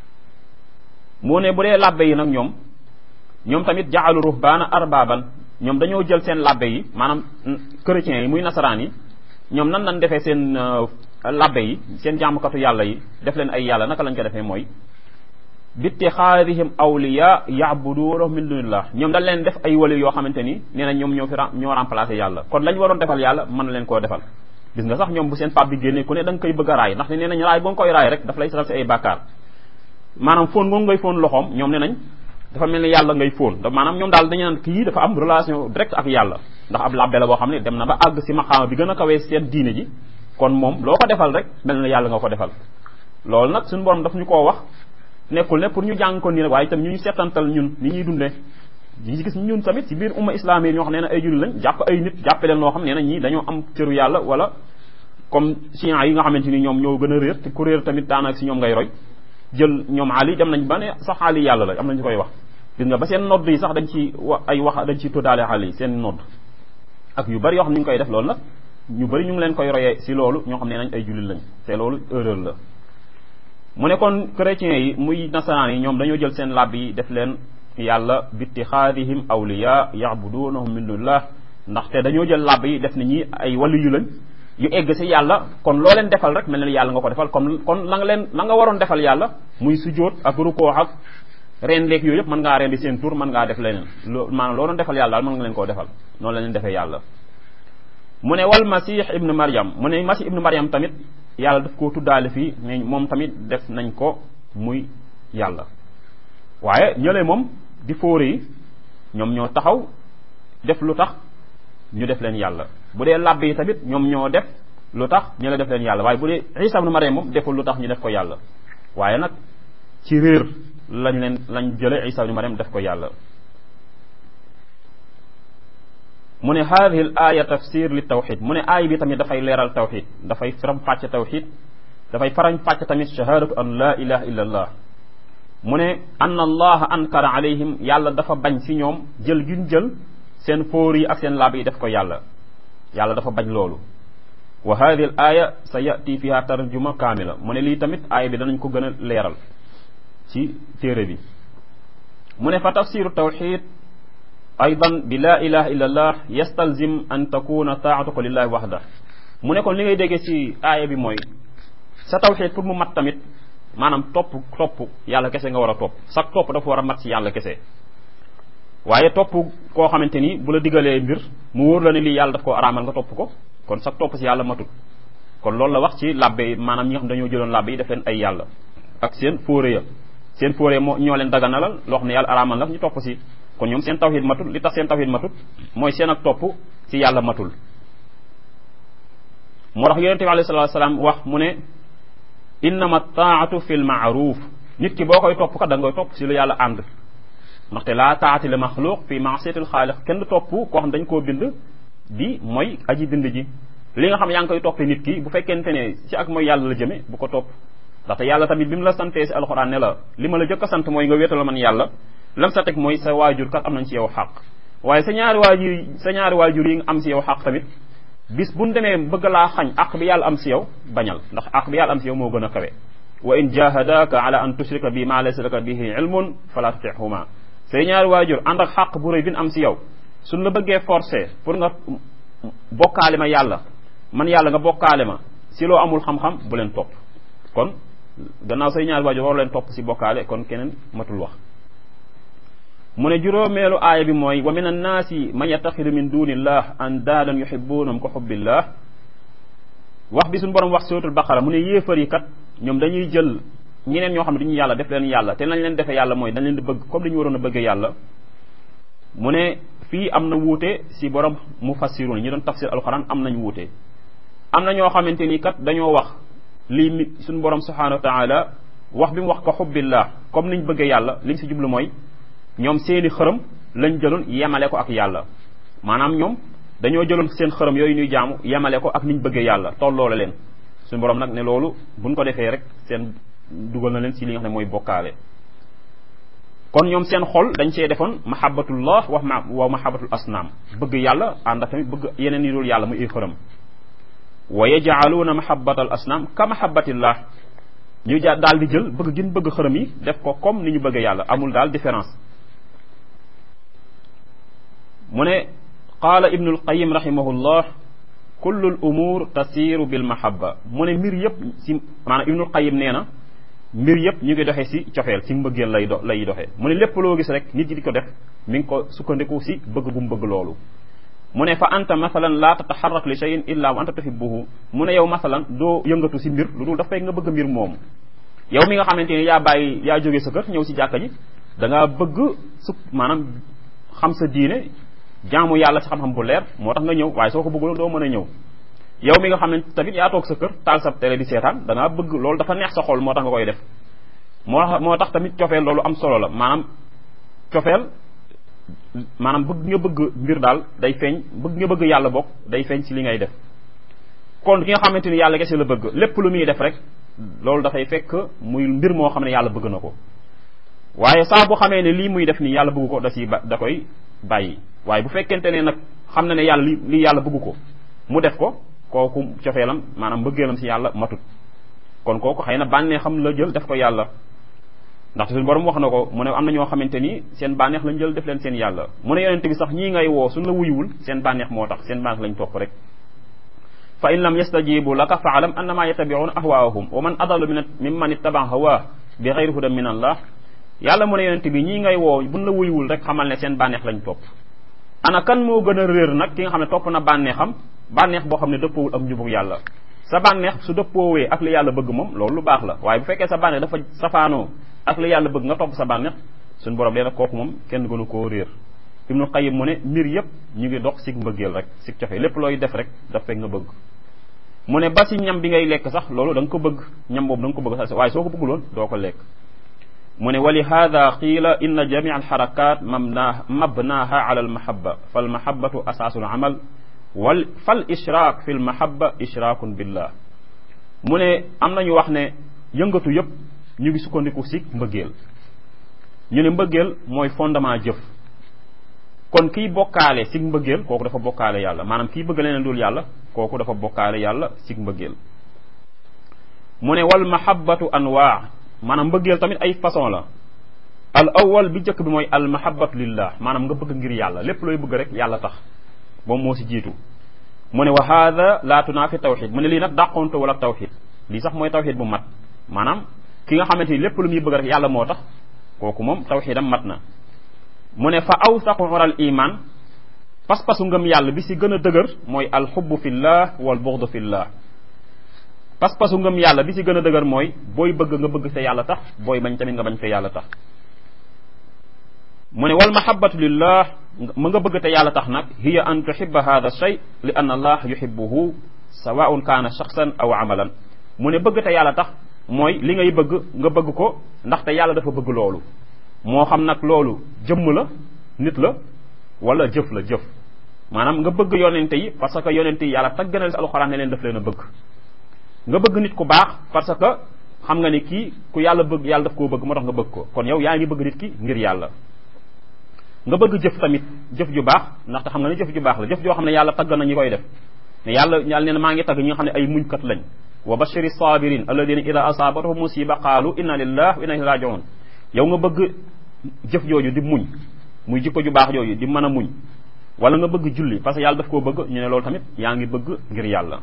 moo ne bu dee labbe yi nag ñoom ñoom tamit jaalu ruhbaana arbaaban ñoom dañoo jël seen labbe yi maanaam chrétiens yi muy nasaraan yi ñoom nan lañ defee seen labbe yi seen jaamukatu yàlla yi def leen ay yàlla naka lañ ko defee mooy bittixaadihim awliya yaabuduuna min dunillah ñoom dañ leen def ay wali yoo xamante ni nee na ñoom ñoo fi ñoo remplacé yàlla kon lañ waroon defal yàlla mën na leen koo defal gis nga sax ñoom bu seen pap bi génnee ku ne da nga koy bëgg a raay ndax ne nee nañ raay ba nga koy raay rek daf lay satal si ay bàkkaar maanaam fóon ngoon ngay fóon loxoom ñoom ne nañ dafa mel ni yàlla ngay fóon da maanaam ñoom daal dañu naan kii dafa am relation direct ak yàlla ndax ab labbe la boo xam ne dem na ba àgg si maqaama bi gën a kawee seen diine ji kon moom loo ko defal rek mel na yàlla nga ko defal loolu nag suñu borom daf ñu koo wax nekkul ne pour ñu jàng ko nii rek waaye itam ñu ñu seetantal ñun ni ñuy dundee ñi gis ñun tamit ci biir umma islam yi ñoo xam ne nee na ay julli lañ jàpp ay nit jàppe leen loo xam ne nee na ñii dañoo am cëru yàlla wala comme chiites yi nga xamante ni ñoom ñoo gën a réer te ku réer tamit daanaka si ñoom ngay roy jël ñoom Ali dem nañ ba ne sax Ali yàlla la am nañu koy wax gis nga ba seen nodd yi sax dañ ci wa ay wax dañ ci tuddaale Ali seen nodd ak yu bari yoo xam ne ñu ngi koy def loolu nag ñu bari ñu ngi leen koy royee si loolu ñoo xam ne nañ ay jullit lañ te loolu erreur la mu ne kon chrétiens yi muy nasaraan yi ñoom dañoo jël seen làbb yi def leen yàlla bittixaadihim awliya yabudunahum min dunillah ndaxte dañoo jël làbb yi def ni ñi ay wàllu yu lañ yu egg si yàlla kon loo leen defal rek mel ne yàlla nga ko defal comme kon la nga leen la nga waroon defal yàlla muy sujjóot ak rukoo ak reen leeg yooyu yëpp mën ngaa rendi seen tur mën ngaa def leneen loo maanaam loo doon defal yàlla daal mën nga leen koo defal noonu la leen defee yàlla mu ne wal masih ibnu mariam mu ne masih ibnu mariam tamit yàlla daf koo tuddaale fii ne moom tamit def nañ ko muy yàlla waaye ñële moom di fóore yi ñoom ñoo taxaw def lu tax ñu def leen yàlla bu dee làbb yi tamit ñoom ñoo def lu tax ñu la def leen yàlla waaye bu dee isa ibnu mariam moom deful lu tax ñu def ko yàlla waaye nag ci réer lañ leen lañ jële isa ibnu mariam def ko yàlla mu ne hadihi l aya tafsir li tawxid mu ne aay bi tamit dafay leeral tawxid dafay faram fàcc tawxid dafay faram fàcc tamit shahadatu an la ilaha illa allah mu ne anna allaha ankara alayhim yàlla dafa bañ si ñoom jël guñ jël seen fóor yi ak seen laab yi def ko yàlla yàlla dafa bañ loolu wa hadihi l aya sa yati fiha tarjuma kaamila mu ne lii tamit aaya bi danañ ko gën a leeral ci téere bi mu ne fa tafsiru tawxid aydan bi la ilaha illa allah yastalzim an takuna taatuka lillahi waxda mu ne kon li ngay déggee ci aaya bi mooy sa tawxid pour mu mat tamit maanaam topp topp yàlla kese nga war a topp sax topp dafa war a mat ci yàlla kese waaye topp koo xamante ni bu la digalee mbir mu wóor la ne lii yàlla daf koo araamal nga topp ko kon sax topp ci yàlla matut kon loolu la wax ci labbe yi maanaam ñi nga xam dañoo jëloon labbe yi def leen ay yàlla ak seen fóore ya seen fóore moo ñoo leen daganalal loo xam ne yàlla araamal la ñu topp si kon ñoom seen tawhid matul li tax seen tawhid matul mooy seen ak topp ci yàlla matul moo tax yonente bi alayhi salatu salaam wax mu ne innama taatu fi l maaruf nit ki boo koy topp kat da nga koy topp si lu yàlla ànd ndaxte laa taati li maxluq fi maasiyatil xaaliq kenn du topp koo xam dañ koo bind di mooy aji bind ji li nga xam yaa ngi koy toppee nit ki bu fekkente ne ci ak mooy yàlla la jëme bu ko topp ndaxte yàlla tamit bi mu la santee si alxuraan ne la li ma la jëkk a sant mooy nga wéetal man yàlla lam sa teg mooy sa waajur kat am nañ ci yow xàq waaye sa ñaari waajur sa ñaari waajur yi nga am si yow xàq tamit bis buñ demee bëgg laa xañ àq bi yàlla am si yow bañal ndax àq bi yàlla am si yow moo gën a kawe wa in jahadaka ala an tushrika bi ma laysa laka bihi ilmun fala tutihuma say ñaari waajur ànd ak xàq bu rëy bi am si yow suñ la bëggee forcé pour nga bokkaale ma yàlla man yàlla nga bokkaale ma si loo amul xam-xam bu leen topp kon gannaaw say ñaari waajur war leen topp si bokkaale kon keneen matul wax mu ne juróomeelu aaya bi mooy wa min annaasi man yattaxidu min dunillah andaadan yuhibbunahum ko xubbillah wax bi suñu borom wax suratul baqara mu ne yéefar yi kat ñoom dañuy jël ñeneen ñoo xam ne duñu yàlla def leen yàlla te nañ leen defee yàlla mooy dañ leen di bëgg comme dañu waroon a bëggee yàlla mu ne fii am na wuute si borom mufassirun ñi doon tafsir alquran am nañ wuute am na ñoo xamante ni kat dañoo wax lii mi suñu borom subhanahu wa taala wax bi mu wax ko xubbillah comme niñ bëggee yàlla liñ si jublu mooy ñoom seeni xërëm lañ jëloon yemale ko ak yàlla maanaam ñoom dañoo jëloon seen xërëm yooyu ñuy jaamu yemale ko ak niñ bëggee yàlla tolloo la leen suñu borom nag ne loolu buñ ko defee rek seen dugal na leen ci li nga xam ne mooy bokkaale kon ñoom seen xol dañ see defoon mahabbatullah wax ma wa mahabbatul asnaam bëgg yàlla ànd ak tamit bëgg yeneen yi dul yàlla muy ay xërëm wa yajaaluuna mahabbatal asnaam ka mahabbatillah ñu ja daal di jël bëgg gin bëgg xërëm yi def ko comme ni ñu bëgg yàlla amul daal différence mu ne qaala ibnu alqayim rahimahullah kullu l umur tasiru bil mahabba mu ne mbir yëpp si maanaam ibnu alqayim nee na mbir yëpp ñu ngi doxee si cofeel si mbëggeel lay do lay doxee mu ne lépp loo gis rek nit ñi di ko def mi ngi ko sukkandiku si bëgg bu mu bëgg loolu mu ne fa anta masalan laa tataxarrak li cheyin illa wa anta tuhibbuhu mu ne yow masalan doo yëngatu si mbir lu dul daf fekk nga bëgg mbir moomu yow mi nga xamante ni yaa bàyyi yaa jógee sa kër ñëw si jàkka ji da ngaa bëgg su maanaam xam sa diine jaamu yàlla si xam-xam bu leer moo tax nga ñëw waaye soo ko bëggul doo mën a ñëw yow mi nga xam ne tamit yaa toog sa kër taal sa télé di seetaan da ngaa bëgg loolu dafa neex sa xol moo tax nga koy def moo moo tax tamit cofeel loolu am solo la maanaam cofeel maanaam bëgg nga bëgg mbir daal day feeñ bëgg nga bëgg yàlla bokk day feeñ ci li ngay def kon ki nga xamante ni yàlla kese la bëgg lépp lu muy def rek loolu dafay fekk muy mbir moo xam ne yàlla bëgg na ko waaye saa bu xamee ne lii muy def nii yàlla bëgg ko da ciy ba da koy bàyyi waaye bu fekkente ne nag xam na ne yàlla li lii yàlla bëgg ko mu def ko kooku cofeelam maanaam mbëggeelam ci yàlla matut kon kooku xëy na bànnee xam la jël def ko yàlla ndaxte suñu borom wax na ko mu ne am na ñoo xamante ni seen bànneex lañ jël def leen seen yàlla mu ne yonente bi sax ñii ngay woo suñ la wuyuwul seen bànneex moo tax seen bànneex lañ topp rek fa in lam yastajibu laka fa alam annama yattabi'una ahwaahum wa man adallu min mimman ittaba hawa bi ghayri hudan min allah yàlla mu ne yonente bi ñii ngay woo buñ la wuyuwul rek xamal ne seen bànneex lañ topp ana kan moo gën a réer nag ki nga xam ne topp na bànneexam bànneex boo xam ne dëppoowul ak njubug yàlla sa bànneex su dëppoowee ak li yàlla bëgg moom loolu lu baax la waaye bu fekkee sa bànneex dafa safaanoo ak li yàlla bëgg nga topp sa bànneex suñu borom leena kooku moom kenn gënu koo réer ibnu qayyim mu ne mbir yëpp ñu ngi dox sig mbëggeel rek sig cofe lépp looy def rek daf fekk nga bëgg mu ne ba si ñam bi ngay lekk sax loolu da nga ko bëgg ñam boobu da nga ko bëgg sax waaye soo ko bëgguloon doo ko lekk mu ne wa li hada qiila inna jamia alxarakat mabna mabnaha ala almahabba falmahabatu asaasu alamal wal fal ishraak fi lmahaba ishraakun billah mu ne am nañu wax ne yëngatu yëpp ñu ngi sukkandiku si mbëggeel ñu ne mbëggeel mooy fondement jëf kon kiy bokkaale si mbëggeel kooku dafa bokkaale yàlla maanaam kiy bëgg leneen dul yàlla kooku dafa bokkaale yàlla si mbëggeel mu ne wal mahabatu anwaa maanaam mbëggeel tamit ay façon la al awal bi njëkk bi mooy al mahabatu lillah maanaam nga bëgg ngir yàlla lépp looy bëgg rek yàlla tax moom moo si jiitu mu ne wa hada laa tunaafi tawxid mu ne lii nag dàqonto wala tawxid lii sax mooy tawxid bu mat maanaam ki nga xamante ni lépp lu muy bëgg rek yàlla moo tax kooku moom tawxidam mat na mu ne fa awsaqu ural iman pas-pasu ngëm yàlla bi si gën a dëgër mooy alxubbu fillah wal buxdu fillah pas-pasu ngëm yàlla bi si gën a dëgër mooy booy bëgg nga bëgg te yàlla tax booy bañ tamit nga bañ te yàlla tax mu ne wal mahabatu lillah ma nga bëgg te yàlla tax nag hiya an tuhibba hada shay li anna allah yuhibbuhu sawaun kaana shaxsan aw amalan mu ne bëgg te yàlla tax mooy li ngay bëgg nga bëgg ko ndaxte yàlla dafa bëgg loolu moo xam nag loolu jëmm la nit la wala jëf la jëf maanaam nga bëgg yonente yi parce que yonente yi yàlla tagg na si alxuraan ne leen daf leen a bëgg nga bëgg nit ku baax parce que xam nga ni kii ku yàlla bëgg yàlla daf koo bëgg moo tax nga bëgg ko kon yow yaa ngi bëgg nit ki ngir yàlla nga bëgg jëf tamit jëf ju baax ndaxte xam nga ne jëf ju baax la jëf joo xam ne yàlla tagg na ñi koy def ne yàlla yàlla nee na maa ngi tagg ñi nga xam ne ay muñkat lañ wa bashiri sabirin alladina ida asaabatahum musiba qaalu inna lillah wa inna ilayhi rajiun yow nga bëgg jëf jooju di muñ muy jikko ju baax jooju di mën a muñ wala nga bëgg julli parce que yàlla daf koo bëgg ñu ne loolu tamit yaa ngi bëgg ngir yàlla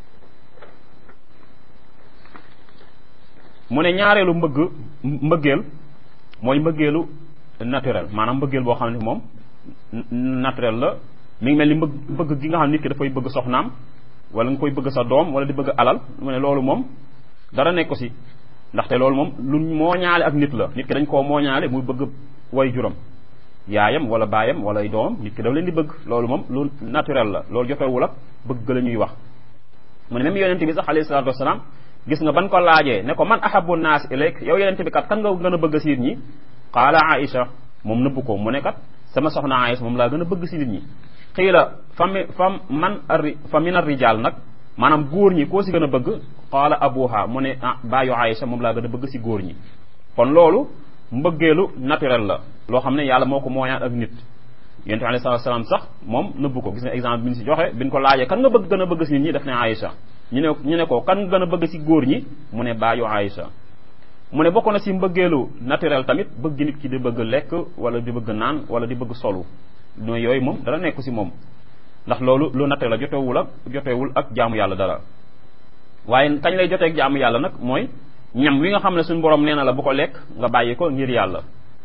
mu ne ñaareelu mbëgg mbëggeel mooy mbëggeelu naturel maanaam mbëggeel boo xam ne moom naturel la mi ngi mel ni mbëgg bëgg gi nga xam ne nit ki dafay bëgg soxnaam wala nga koy bëgg sa doom wala di bëgg alal mu ne loolu moom dara nekk ko si ndaxte loolu moom lu mooñaale ak nit la nit ki dañ koo mooñaale muy bëgg way juram yaayam wala baayam wala ay doomam nit ki daf leen di bëgg loolu moom lu naturel la loolu jotewul ak bëgg la ñuy wax mu ne même yonente bi sax alayhi salatu wasalaam gis nga ban ko laajee ne ko man ahabu naas ilayk yow yonente bi kat kan nga gën a bëgg si nit ñi qaala aïcha moom nëbb ko mu ne kat sama soxna aïcha moom laa gën a bëgg si nit ñi xiila fa mi fa man ari fa min ar-rijaal nag maanaam góor ñi koo si gën a bëgg qaala abuha mu ne ah baayu aïcha moom laa gën a bëgg si góor ñi kon loolu mbëggeelu naturel la loo xam ne yàlla moo ko mooñaan ak nit yonent bi alayhi salaatu salaam sax moom nëbbu ko gis nga exemple bi ñu si joxe bi ñu ko laajee kan nga bëgg gën a bëgg si nit ñi def ne Aïcha ñu ne ñu ne ko kan nga gën a bëgg si góor ñi mu ne baayu Aïcha mu ne bokk na si mbëggeelu naturel tamit bëgg nit ki di bëgg lekk wala di bëgg naan wala di bëgg solu nooy yooyu moom dara nekk si moom ndax loolu lu naturel la jotewul ak jotewul ak jaamu yàlla dara waaye kañ lay jotee ak jaamu yàlla nag mooy ñam wi nga xam ne suñu borom nee na la bu ko lekk nga bàyyi ko ngir yàlla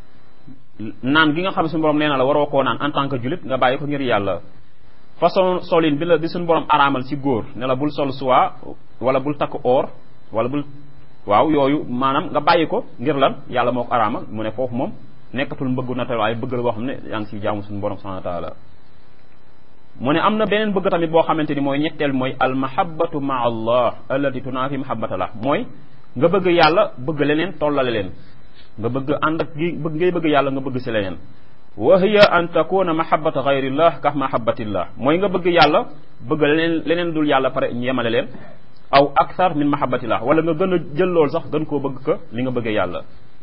naan gi nga xam ne suñu borom nee na la waroo koo naan en tant que julit nga bàyyi ko ngir yàlla façon solin bi la bi suñu borom araamal ci góor ne la bul sol soie wala bul takk or wala bul waaw yooyu maanaam nga bàyyi ko ngir lan yàlla moo ko araamal mu ne foofu moom nekkatul mbëggu naturel waaye bëgg la boo xam ne yaa ngi ciy jaamu suñu borom subhanahu wa taala mu ne am na beneen bëgg tamit boo xamante ni mooy ñetteel mooy al mahabbatu ma allah allati tunaafi mahabbatallah mooy nga bëgg yàlla bëgg leneen tollale leen nga bëgg ànd ak gi bëgg ngay bëgg yàlla nga bëgg si leneen wa hiya an takuna mahabbata gayrillah ka mahabbatillah mooy nga bëgg yàlla bëgg leneen leneen dul yàlla pare ñu yemale leen aw akthar min mahabbatillah wala nga gën a jël loolu sax gën koo bëgg ka li nga bëggee yàlla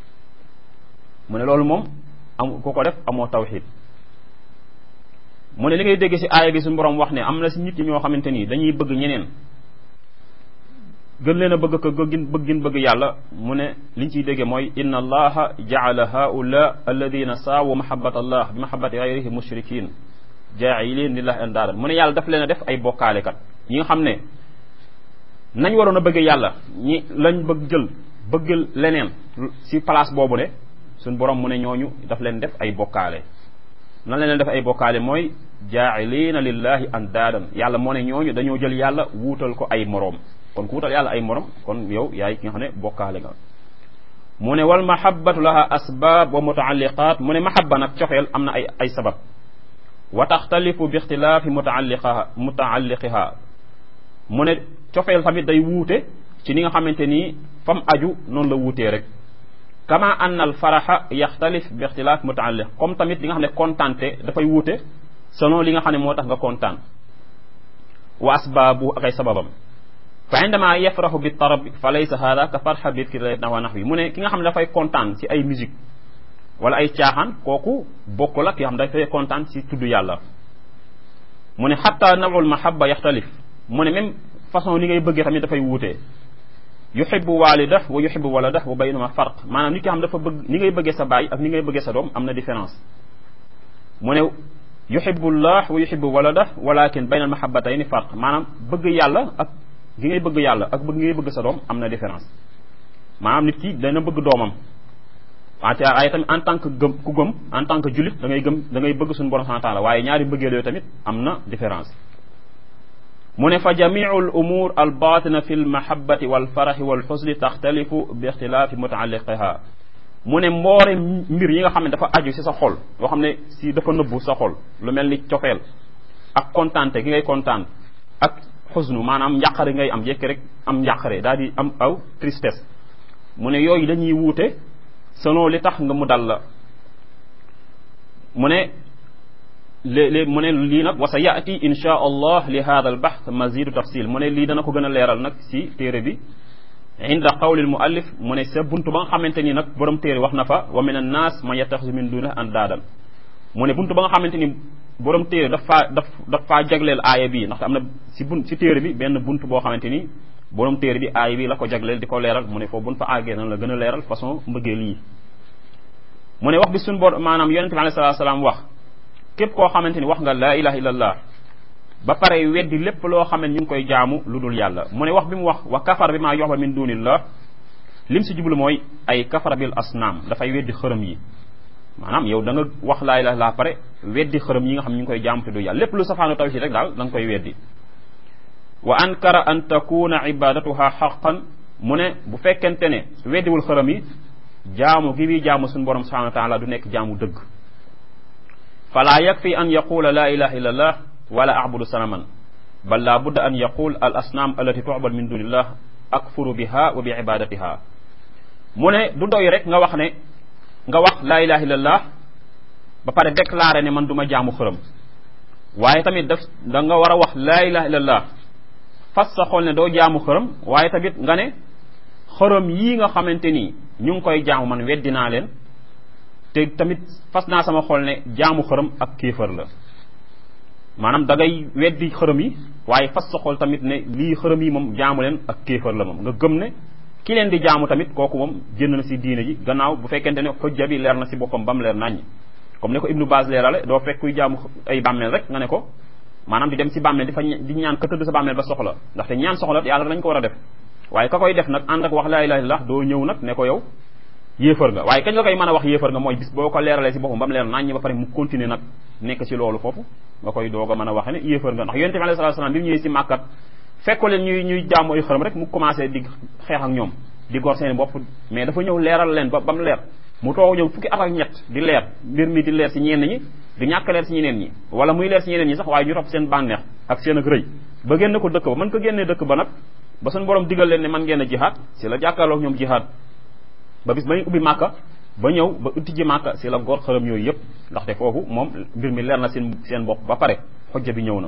mu ne loolu moom am ku ko def amoo tawxid mu ne li ngay dégg si aaya bi suñu borom wax ne am na si nit ñi ñoo xamante ni dañuy bëgg ñeneen gën leen a bëgg ko gën bëggin bëgg yàlla mu ne liñ ciy dégge mooy inna allaha jaala haula alladina saawu mahabat allah bi mahabati gayrihi mushrikin jaa'ilin lillahi andaadan mu ne yàlla daf leen a def ay bokkaalekat ñi nga xam ne nañ waroon a bëgg yàlla ñi lañ bëgg jël bëgg leneen si place boobu ne suñ borom mu ne ñooñu daf leen def ay bokkaale nan la leen def ay bokkaale mooy jaa'ilina lillahi andaadan yàlla moo ne ñooñu dañoo jël yàlla wuutal ko ay moroom kon ku wutal yàlla ay morom kon yow yaay ki nga xam ne bokkaale nga mu ne wal mahabbatu laha asbab wa mutaalliqat mu ne mahabba nag cofeel am na ay ay sabab wa taxtalifu bi ixtilaafi mutaalliqaha mutaalliqiha mu ne cofeel tamit day wuute ci ni nga xamante ni fam aju noonu la wuutee rek kama anna al faraxa yaxtalif bi ixtilaaf mutaalliq comme tamit li nga xam ne kontaante dafay wuute selon li nga xam ne moo tax nga kontaan wa asbaabu ak ay sababam fa indama yafraxu bi tarab fa laysa hada ka farxa bi dikri wa naxwi mu ne ki nga xam ne dafay kontaan ci ay musique wala ay caaxaan kooku bokk la ki nga xam ne dafay kontaan ci tudd yàlla mu ne xatta nawul mahabba yaxtalif mu ne même façon li ngay bëggee tamit dafay wuute yuxibu walida wa yuxibu walada wa baynuma farq maanaam nit ki xam dafa bëgg ni ngay bëggee sa baay ak ni ngay bëggee sa doom am na différence mu ne yuxibu llah wa yuxibu walada walakin bayna al mahabbatayni farq maanaam bëgg yàlla ak gi ngay bëgg yàlla ak bëgg ngay bëgg sa doom am na différence maanaam nit ki dana bëgg doomam wante ay tamit en tant que gëm ku gëm en tant que jullit da ngay gëm da ngay bëgg suñu borom subhanahu wa taala waaye ñaari bëggeel yooyu tamit am na différence mu ne fa jamiu al umur al batina fi l mahabati wal faraxi wal xusni taxtalifu bi ixtilaafi mutaalliqiha mu ne mboore mbir yi nga xam ne dafa aju si sa xol yoo xam ne si dafa nëbbu sa xol lu mel ni cofeel ak kontaante gi ngay kontaan ak xusnu maanaam njàqare ngay am yekk rek am njàqare daal di am aw tristesse mu ne yooyu dañuy wuute selon li tax nga mu dal la mu ne léeg-léeg mu ne lii nag wa sa yaati insha allah li hada al bahth mazidu tafsil mu ne lii dana ko gën a leeral nag si téere bi inda qawli al muallif mu ne sa buntu ba nga xamante ni nag borom téere wax na fa wa min an nas man yattaxisu min duna andaadan mu ne buntu ba nga xamante ni borom téere daf faa daf daf faa jagleel aaya bii ndax am na si bun si téere bi benn buntu boo xamante ni borom téere bi aaya bi la ko jagleel di ko leeral mu ne foofu buñ fa àggee nan la gën a leeral façon mbëggeel yi mu ne wax bi suñ bor maanaam yonente bi alayhi salaatu salaam wax képp koo xamante ni wax nga laa ilaha illallah ba pare weddi lépp loo xam ne ñu ngi koy jaamu lu dul yàlla mu ne wax bi mu wax wa kafar bi maa yoxba min dunillah lim si jublu mooy ay kafara bil asnaam dafay weddi xërëm yi maanaam yow da nga wax laa ilaha illallah pare weddi xërëm yi nga xam ñu ngi koy jaamu te du yàlla lépp lu safaanu tawhid rek daal da nga koy weddi wa ankara an takuna ibadatuha xaqan mu ne bu fekkente ne weddiwul xërëm yi jaamu gi bi jaamu suñu borom subhanahu wa taala du nekk jaamu dëgg fala yakfi an yaqula la ilaha illa allah wala abudu sanaman bal la budda an yaqul al asnam allati tu'bad min dunillah akfuru biha wa bi ibadatiha mu ne du doy rek nga wax ne nga wax la ilaha illallah ba pare déclaré ne man du ma jaamu xërëm waaye tamit daf da nga war a wax la ilaha illallah fas sa xol ne doo jaamu xërëm waaye tamit nga ne xërëm yii nga xamante ni ñu ngi koy jaamu man weddi naa leen te tamit fas naa sama xol ne jaamu xërëm ak kéefër la maanaam da ngay weddi xërëm yi waaye fas sa xol tamit ne lii xërëm yi moom jaamu leen ak kéefër la moom nga gëm ne ki leen di jaamu tamit kooku moom génn na si diine ji gannaaw bu fekkente ne xujja bi leer na si boppam ba mu leer naññ comme ne ko ibnu Baaz leerale doo fekk kuy jaamu ay bàmmeel rek nga ne ko maanaam di dem si bàmmeel di fa di ñaan ka tëdd sa bàmmeel ba soxla ndaxte ñaan soxla yàlla dañ ko war a def waaye ka koy def nag ànd ak wax laa ilaaha illallaah doo ñëw nag ne ko yow yéefar nga waaye kañ la koy mën a wax yéefar nga mooy bis boo ko leeralee si boppam ba mu leer naññ ba pare mu continuer nag nekk ci loolu foofu nga koy doog a mën a waxe ne yéefar nga ndax yonente bi alayhi salaatu salaam bi mu ñëwee si màkkat fekko leen ñuy ñuy jaamu ay xërëm rek mu commencé di xeex ak ñoom di gor seen bopp mais dafa ñëw leeral leen ba ba mu leer mu toog ñëw fukki at ak ñett di leer mbir mi di leer si ñenn ñi di ñàkk leer si ñeneen ñi wala muy leer si ñeneen ñi sax waaye ñu topp seen bànneex ak seen ak rëy ba génne ko dëkk ba mën ko génnee dëkk ba nag ba suñu borom digal leen ne man ngeen a jihaad si la jàkkaarloog ñoom jihaad ba bis ba ñu ubbi màkka ba ñëw ba utti ji màkka si la góor xërëm yooyu yëpp ndaxte foofu moom mbir mi leer na seen seen bopp ba pare xojja bi ñëw na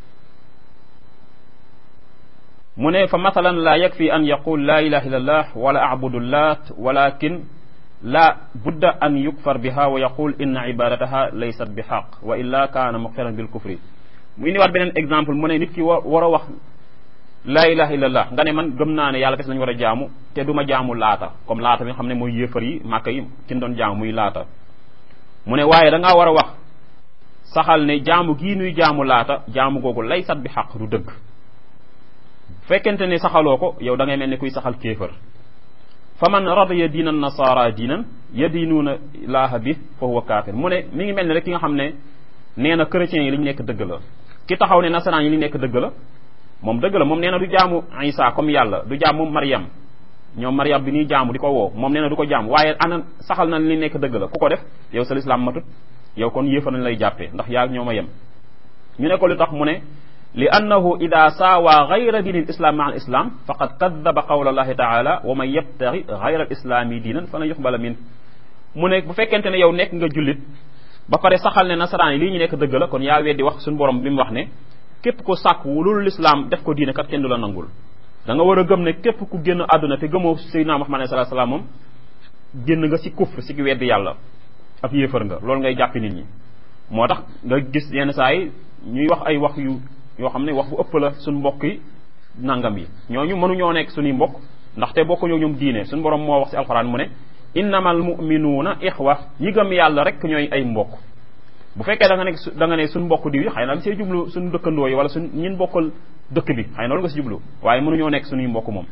mu ne fa mathalan la yakfi an yaqul la ilaha illallah wala abudu lat walakin la budda an yukfar biha wa yaqul inna ibadataha laysat bi xaq wa illa kaana muqtaran bil kufri mu indiwaat beneen exemple mu ne nit ki wa war a wax laa ilaha illallah nga ne man gëm naa ne yàlla kese lañu war a jaamu te du ma jaamu laata comme laata bi nga xam ne mooy yéefar yi màkka yi kin doon jaamu muy laata mu ne waaye da ngaa war a wax saxal ne jaamu gii nuy jaamu laata jaamu googu lay sat bi xaq du dëgg fekkente ne saxaloo ko yow da ngay mel ni kuy saxal kéefër fa man radiya diinan nasara diinan yadinuuna laaha bi fa huwa kaafir mu ne mi ngi mel ni rek ki nga xam ne nee na chrétiens yi li ñu nekk dëgg la ki taxaw ne nasaraan yi li nekk dëgg la moom dëgg la moom nee na du jaamu Isa comme yàlla du jaamu Maryam ñoom Maryam bi ñuy jaamu di ko woo moom nee na du ko jaamu waaye ana saxal na li nekk dëgg la ku ko def yow sa lislaam matut yow kon yéefa nañ lay jàppee ndax yaa ñoo ma yem ñu ne ko lu tax mu ne li annahu ida saawa gayra diini lislam maa al islam faqad kadaba qawla allahi taala wa man yabtaxi gayra al islami diinan fa lan yuqbala min mu ne bu fekkente ne yow nekk nga jullit ba pare saxal ne nasaraan yi lii ñu nekk dëgg la kon yaa weddi wax suñu borom bi mu wax ne képp ko sàkk wu loolu lislaam def ko diine kat kenn du la nangul da nga war a gëm ne képp ku génn àdduna te gëmoo Seydina Muhammad sallallahu alayhi wasallam moom génn nga si kufr si weddi yàlla ab yéefar nga loolu ngay jàppi nit ñi moo tax nga gis yenn saa yi ñuy wax ay wax yu yoo xam ne wax bu ëpp la suñ mbokk yi nangam yi ñooñu mënuñoo nekk suñuy mbokk ndaxte bokkuñoo ñoom diine suñu borom moo wax si alxuraan mu ne innamal muminuuna ixwa ñi gëm yàlla rek ñooy ay mbokk bu fekkee da nga nekk da nga ne suñ mbokk diw yi xëy na nga see jublu suñ dëkkandoo yi wala suñ ñin bokkal dëkk bi xëy na loolu nga si jublu waaye mënuñoo nekk suñuy mbokk moom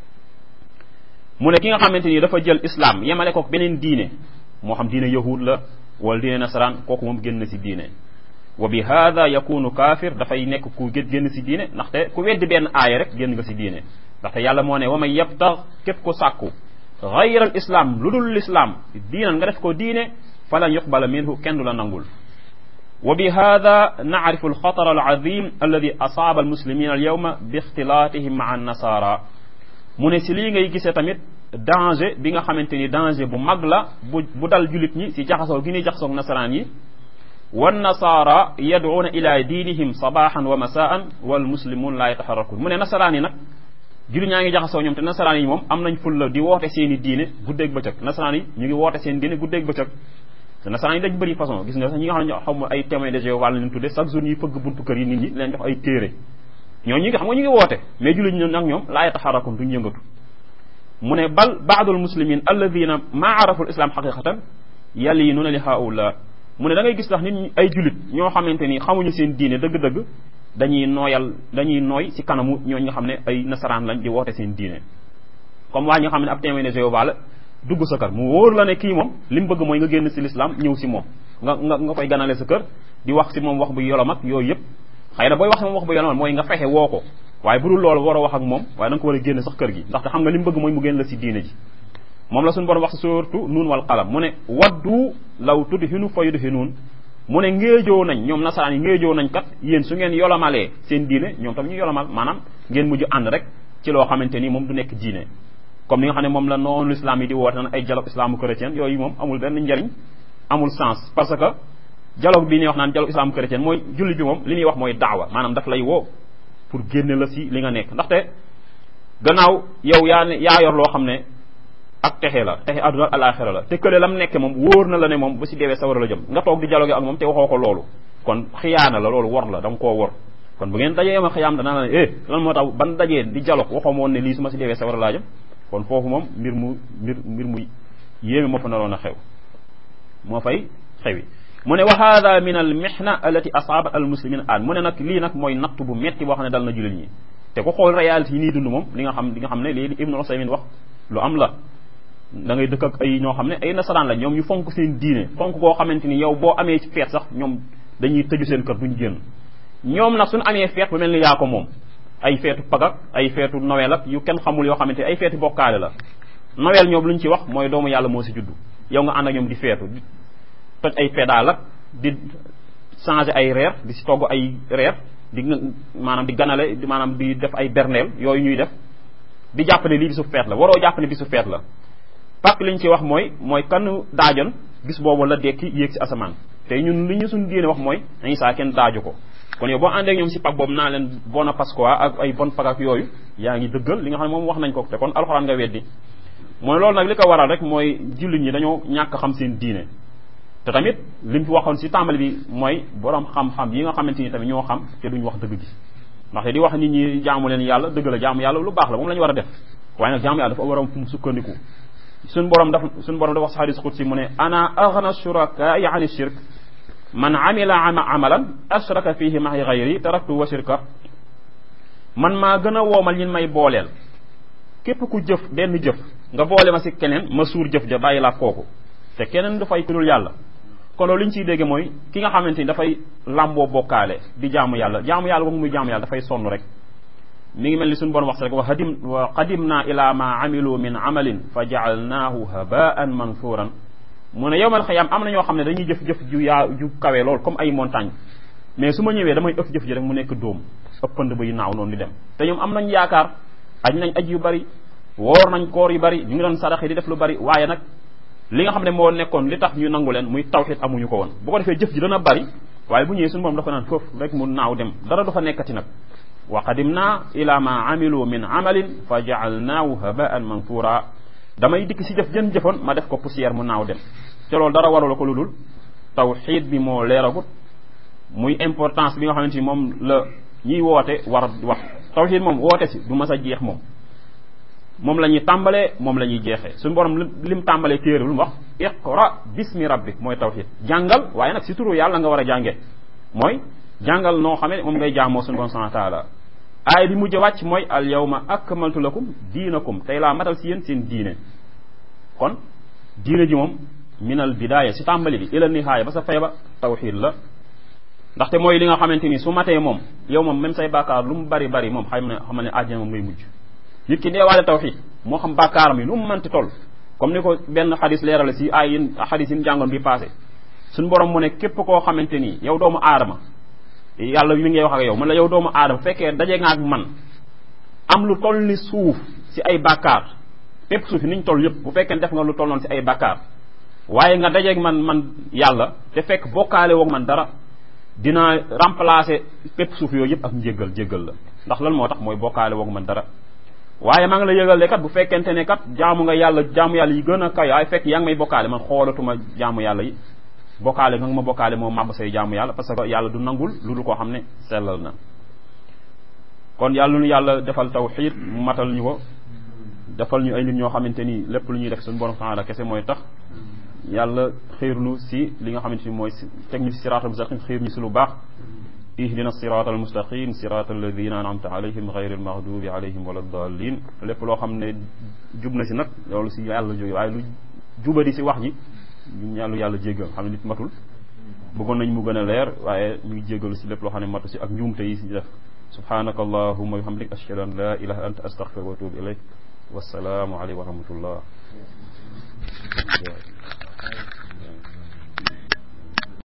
mu ne ki nga xamante ni dafa jël islam yemale ko beneen diine moo xam diine yahud la wala diine nasaraan kooku moom génn si diine wa bi hada yakunu kaafir dafay nekk ku gét génn si diine ndaxte ku weddi benn aaya rek génn nga si diine ndaxte yàlla moo ne wa man yabtax képp ko sàkku gayra al islam lu dul l'islam diinan nga def ko diine falan yuqbala minhu kenn du la nangul wa bi hada naarifu alxatar alazim alladi asaaba almuslimin alyawma bi ixtilaatihim maa annasara mu ne si lii ngay gisee tamit danger bi nga xamante ni danger bu mag la bu bu dal julit ñi si jaxasoo gi ñuy jaxasoog nasaraan yi wannasaara yad'uuna ila diinihim sabaxan wa masaan wal muslimun la yataxarrakun mu ne nasaraan yi nag jullit ñaa ngi jaxasoo ñoom te nasaraan yi moom am nañ fulla di woote seen i diine guddeeg bëccëg nasaraan yi ñu ngi woote seen diine guddeeg bëccëg te nasaraan yi dañ bëri façon gis nga sax ñi nga xam ne xaw ma ay témoins de Jéhovah la leen tudde chaque jour ñuy fëgg buntu kër yi nit ñi leen jox ay téere ñoo ñi nga xam nga ñu ngi woote mais jullit ñi nag ñoom laa yataxarrakun duñ yëngatu mu ne bal baadul muslimin alladina maa arafu l islam xaqiqatan yalinuuna li haula mu ne da ngay gis tax nit ñi ay jullit ñoo xamante ni xamuñu seen diine dëgg-dëgg dañuy nooyal dañuy nooy ci kanamu ñooñ nga xam ne ay nasaraan lañ di woote seen diine comme waa ñi nga xam ne ab témoin de Jéhovah la dugg sa kër mu wóor la ne kii moom li mu bëgg mooy nga génn ci l'islam ñëw ci moom nga nga nga koy ganale sa kër di wax ci moom wax bu yolom ak yooyu yëpp xëy na booy wax ci moom wax bu yolom mooy nga fexe woo ko waaye bu dul loolu war a wax ak moom waaye da nga ko war a génn sax kër gi ndaxte xam nga li mu bëgg mooy mu génn la ci diine ji moom la suñu borom wax ci surtout nuun wal qalam mu ne waddu law tudhinu fa yudhinuun mu ne ngéejoo nañ ñoom nasaraan yi ngéejoo nañ kat yéen su ngeen yolomalee seen diine ñoom tam ñu yolomal maanaam ngeen mujj ànd rek ci loo xamante ni moom du nekk diine comme ni nga xam ne moom la noonu islam yi di woote naan ay dialogue islamo chrétien yooyu moom amul benn njariñ amul sens parce que dialogue bi ñuy wax naan dialogue islamo chrétien mooy julli bi moom li ñuy wax mooy daawa maanaam daf lay woo pour génne la si li nga nekk ndaxte gannaaw yow yaa ne yaa yor loo xam ne ak texe la texe àdduna ak alaxira la te kële lam nekke moom wóor na la ne moom bu si deewee sawara la jëm nga toog di dialogue ak moom te waxoo ko loolu kon xiyaana la loolu wor la da nga koo wor kon bu ngeen dajee ma xiyaam danaa la ne eh lan moo tax ban dajee di dialogue waxoo ma woon ne lii su ma si deewee sawara laa jëm kon foofu moom mbir mu mbir mbir mu yéeme moo fa naroon a xew moo fay xewi mu ne wa hada min al mihna allati asaabat al muslimin an mu ne nag lii nag mooy natt bu metti boo xam ne dal na jullit ñi te ku xool réalité yi nii dund moom li nga xam li nga xam ne léegi Ibnu Usaymin wax lu am la da ngay dëkk ak ay ñoo xam ne ay nasaraan la ñoom ñu fonk seen diine fonk koo xamante ni yow boo amee ci feet sax ñoom dañuy tëju seen kër duñ génn ñoom nag suñu amee feet bu mel ni yaa ko moom ay feetu pagak ay feetu Noël ak yu kenn xamul yoo xamante ay feeti bokkaale la Noël ñoom lu ñu ci wax mooy doomu yàlla moo si juddu yow nga ànd ak ñoom di feetu di toj ay pédale ak di changer ay reer di si togg ay reer di maanaam di ganale maanaam di def ay berneel yooyu ñuy def di jàpp ne lii bisu feet la waroo jàpp ne bisu feet la parce que li ñu ci wax mooy mooy kan daajoon bis boobu la dekki yéeg si asamaan te ñun li ñu suñu diine wax mooy dañuy saa kenn daaju ko kon yow boo àndee ak ñoom si pag boobu naa leen bona Pasqua ak ay bon pag ak yooyu yaa ngi dëggal li nga xam ne moom wax nañ ko te kon alxuraan nga weddi mooy loolu nag li ko waral rek mooy jullit ñi dañoo ñàkk xam seen diine te tamit li mu fi waxoon si tàmbali bi mooy borom xam-xam yi nga xamante ni tamit ñoo xam te duñ wax dëgg gi ndax di wax nit ñi jaamu leen yàlla dëgg la jaamu yàlla lu baax la moom la ñu war a def waaye nag jaamu yàlla dafa war a fu mu sukkandiku suñ borom daf suñ borom dafa wax si xadis xudsi mu ne ana aghna shurakaai ani shirk man amila amalan ashraka fihi mahi gayri taraktu wa shirka man maa gën a woomal ñin may booleel képp ku jëf benn jëf nga boole ma si keneen ma suur jëf ja bàyyi laa kooku te keneen du fay ku dul yàlla kon loolu li ñu ciy dégge mooy ki nga xamante ni dafay làmboo bokkaale di jaamu yàlla jaamu yàlla boobu muy jaamu yàlla dafay sonn rek mi ngi mel ni suñu borom wax rek wa hadim wa qadimna ila ma amilu min amalin fa jaalnaahu habaan mansuuran mu ne yowmal xiyaam am na ñoo xam ne dañuy jëf-jëf ju yaa ju kawe lool comme ay montagne mais su ma ñëwee damay ëpp jëf ji rek mu nekk dóom ëppand bay naaw noonu di dem te ñoom am nañ yaakaar aj nañ aj yu bari woor nañ koor yu bari ñu ngi doon sarax yi di def lu bari waaye nag li nga xam ne moo nekkoon li tax ñu nangu leen muy tawxid amuñu ko woon bu ko defee jëf ji dana bari waaye bu ñëwee suñu borom dafa naan foofu rek mu naaw dem dara du fa nekkati nag wa qadimna ila ma amilu min amalin fa jaalnaahu habaan manthura damay dikk si jëf jën jëfoon ma def ko poussière mu naaw dem te loolu dara warula ko lu dul tawxid bi moo leeragut muy importance bi nga xamante ni moom la ñiy woote war wax tawxid moom woote si du mas a jeex moom moom la ñuy tàmbalee moom la ñuy jeexee suñu borom lim tàmbalee téere lu mu wax iqra bismi rabbik mooy tawxid jàngal waaye nag si turu yàlla nga war a jàngee mooy jàngal noo xamee moom ngay jaamoo suñu borom subhanahu wa taala aay bi mujj wàcc mooy al yawma akmaltu lakum diinakum tey laa matal si yéen seen diine kon diine ji moom minal bidaaya si tàmbali bi ila nihaaya ba sa fay ba tawxid la ndaxte mooy li nga xamante ni su matee moom yow moom même say bàkkaar lu mu bari bari moom xam ne xam ne àjjana moom ngay mujj nit ki deewaale tawxid moo xam bàkkaaram yi lu mu mënti toll comme ni ko benn xadis leerale si ay yin xadis yin jàngoon bi passé suñu borom mu ne képp koo xamante ni yow doomu aadama yàlla mi ngay wax ak yow man la yow doomu aadama fekkee daje nga ak man am lu toll ni suuf si ay bàkkaar pépp suuf yi niñ toll yëpp bu fekkee def nga lu toll noonu si ay bàkkaar waaye nga dajeeg man man yàlla te fekk bokkaale woog man dara dina remplacer pépp suuf yooyu yëpp ak njéggal jéggal la ndax lan moo tax mooy bokkaale woog man dara waaye maa ngi la yëgal ne kat bu fekkente ne kat jaamu nga yàlla jaamu yàlla yi gën a kaw waaye fekk yaa ngi may bokkaale man xoolatuma jaamu yàlla yi bokkaale nga ma bokkaale moo màbb say jaamu yàlla parce que yàlla du nangul lu dul koo xam ne sellal na kon yàlla nu yàlla defal tawxiid mu matal ñu ko defal ñu ay nit ñoo xamante ni lépp lu ñuy def suñu borom subhanahu kese mooy tax yàlla xiirlu si li nga xamante ni mooy teg ñu si siraatal mustaqim xiir ñu si lu baax ihdina siraat al mustaqim siraat alladina anamta alayhim gayri almaghdubi alayhim wala dallin lépp loo xam ne jub na si nag loolu si yàlla jóge waaye lu jubadi si wax ji ñu yàllu yàlla jéggal xam ne nit matul bëggoon nañ mu gën a leer waaye ñu ngi jéggalu si lépp loo xam ne matu si ak njuumte yi si def subhanaka allahuma bihamdik ashhadu an la ilaha anta astaghfiruka wa atubu ilayk wassalaamu aleykum wa rahmatullah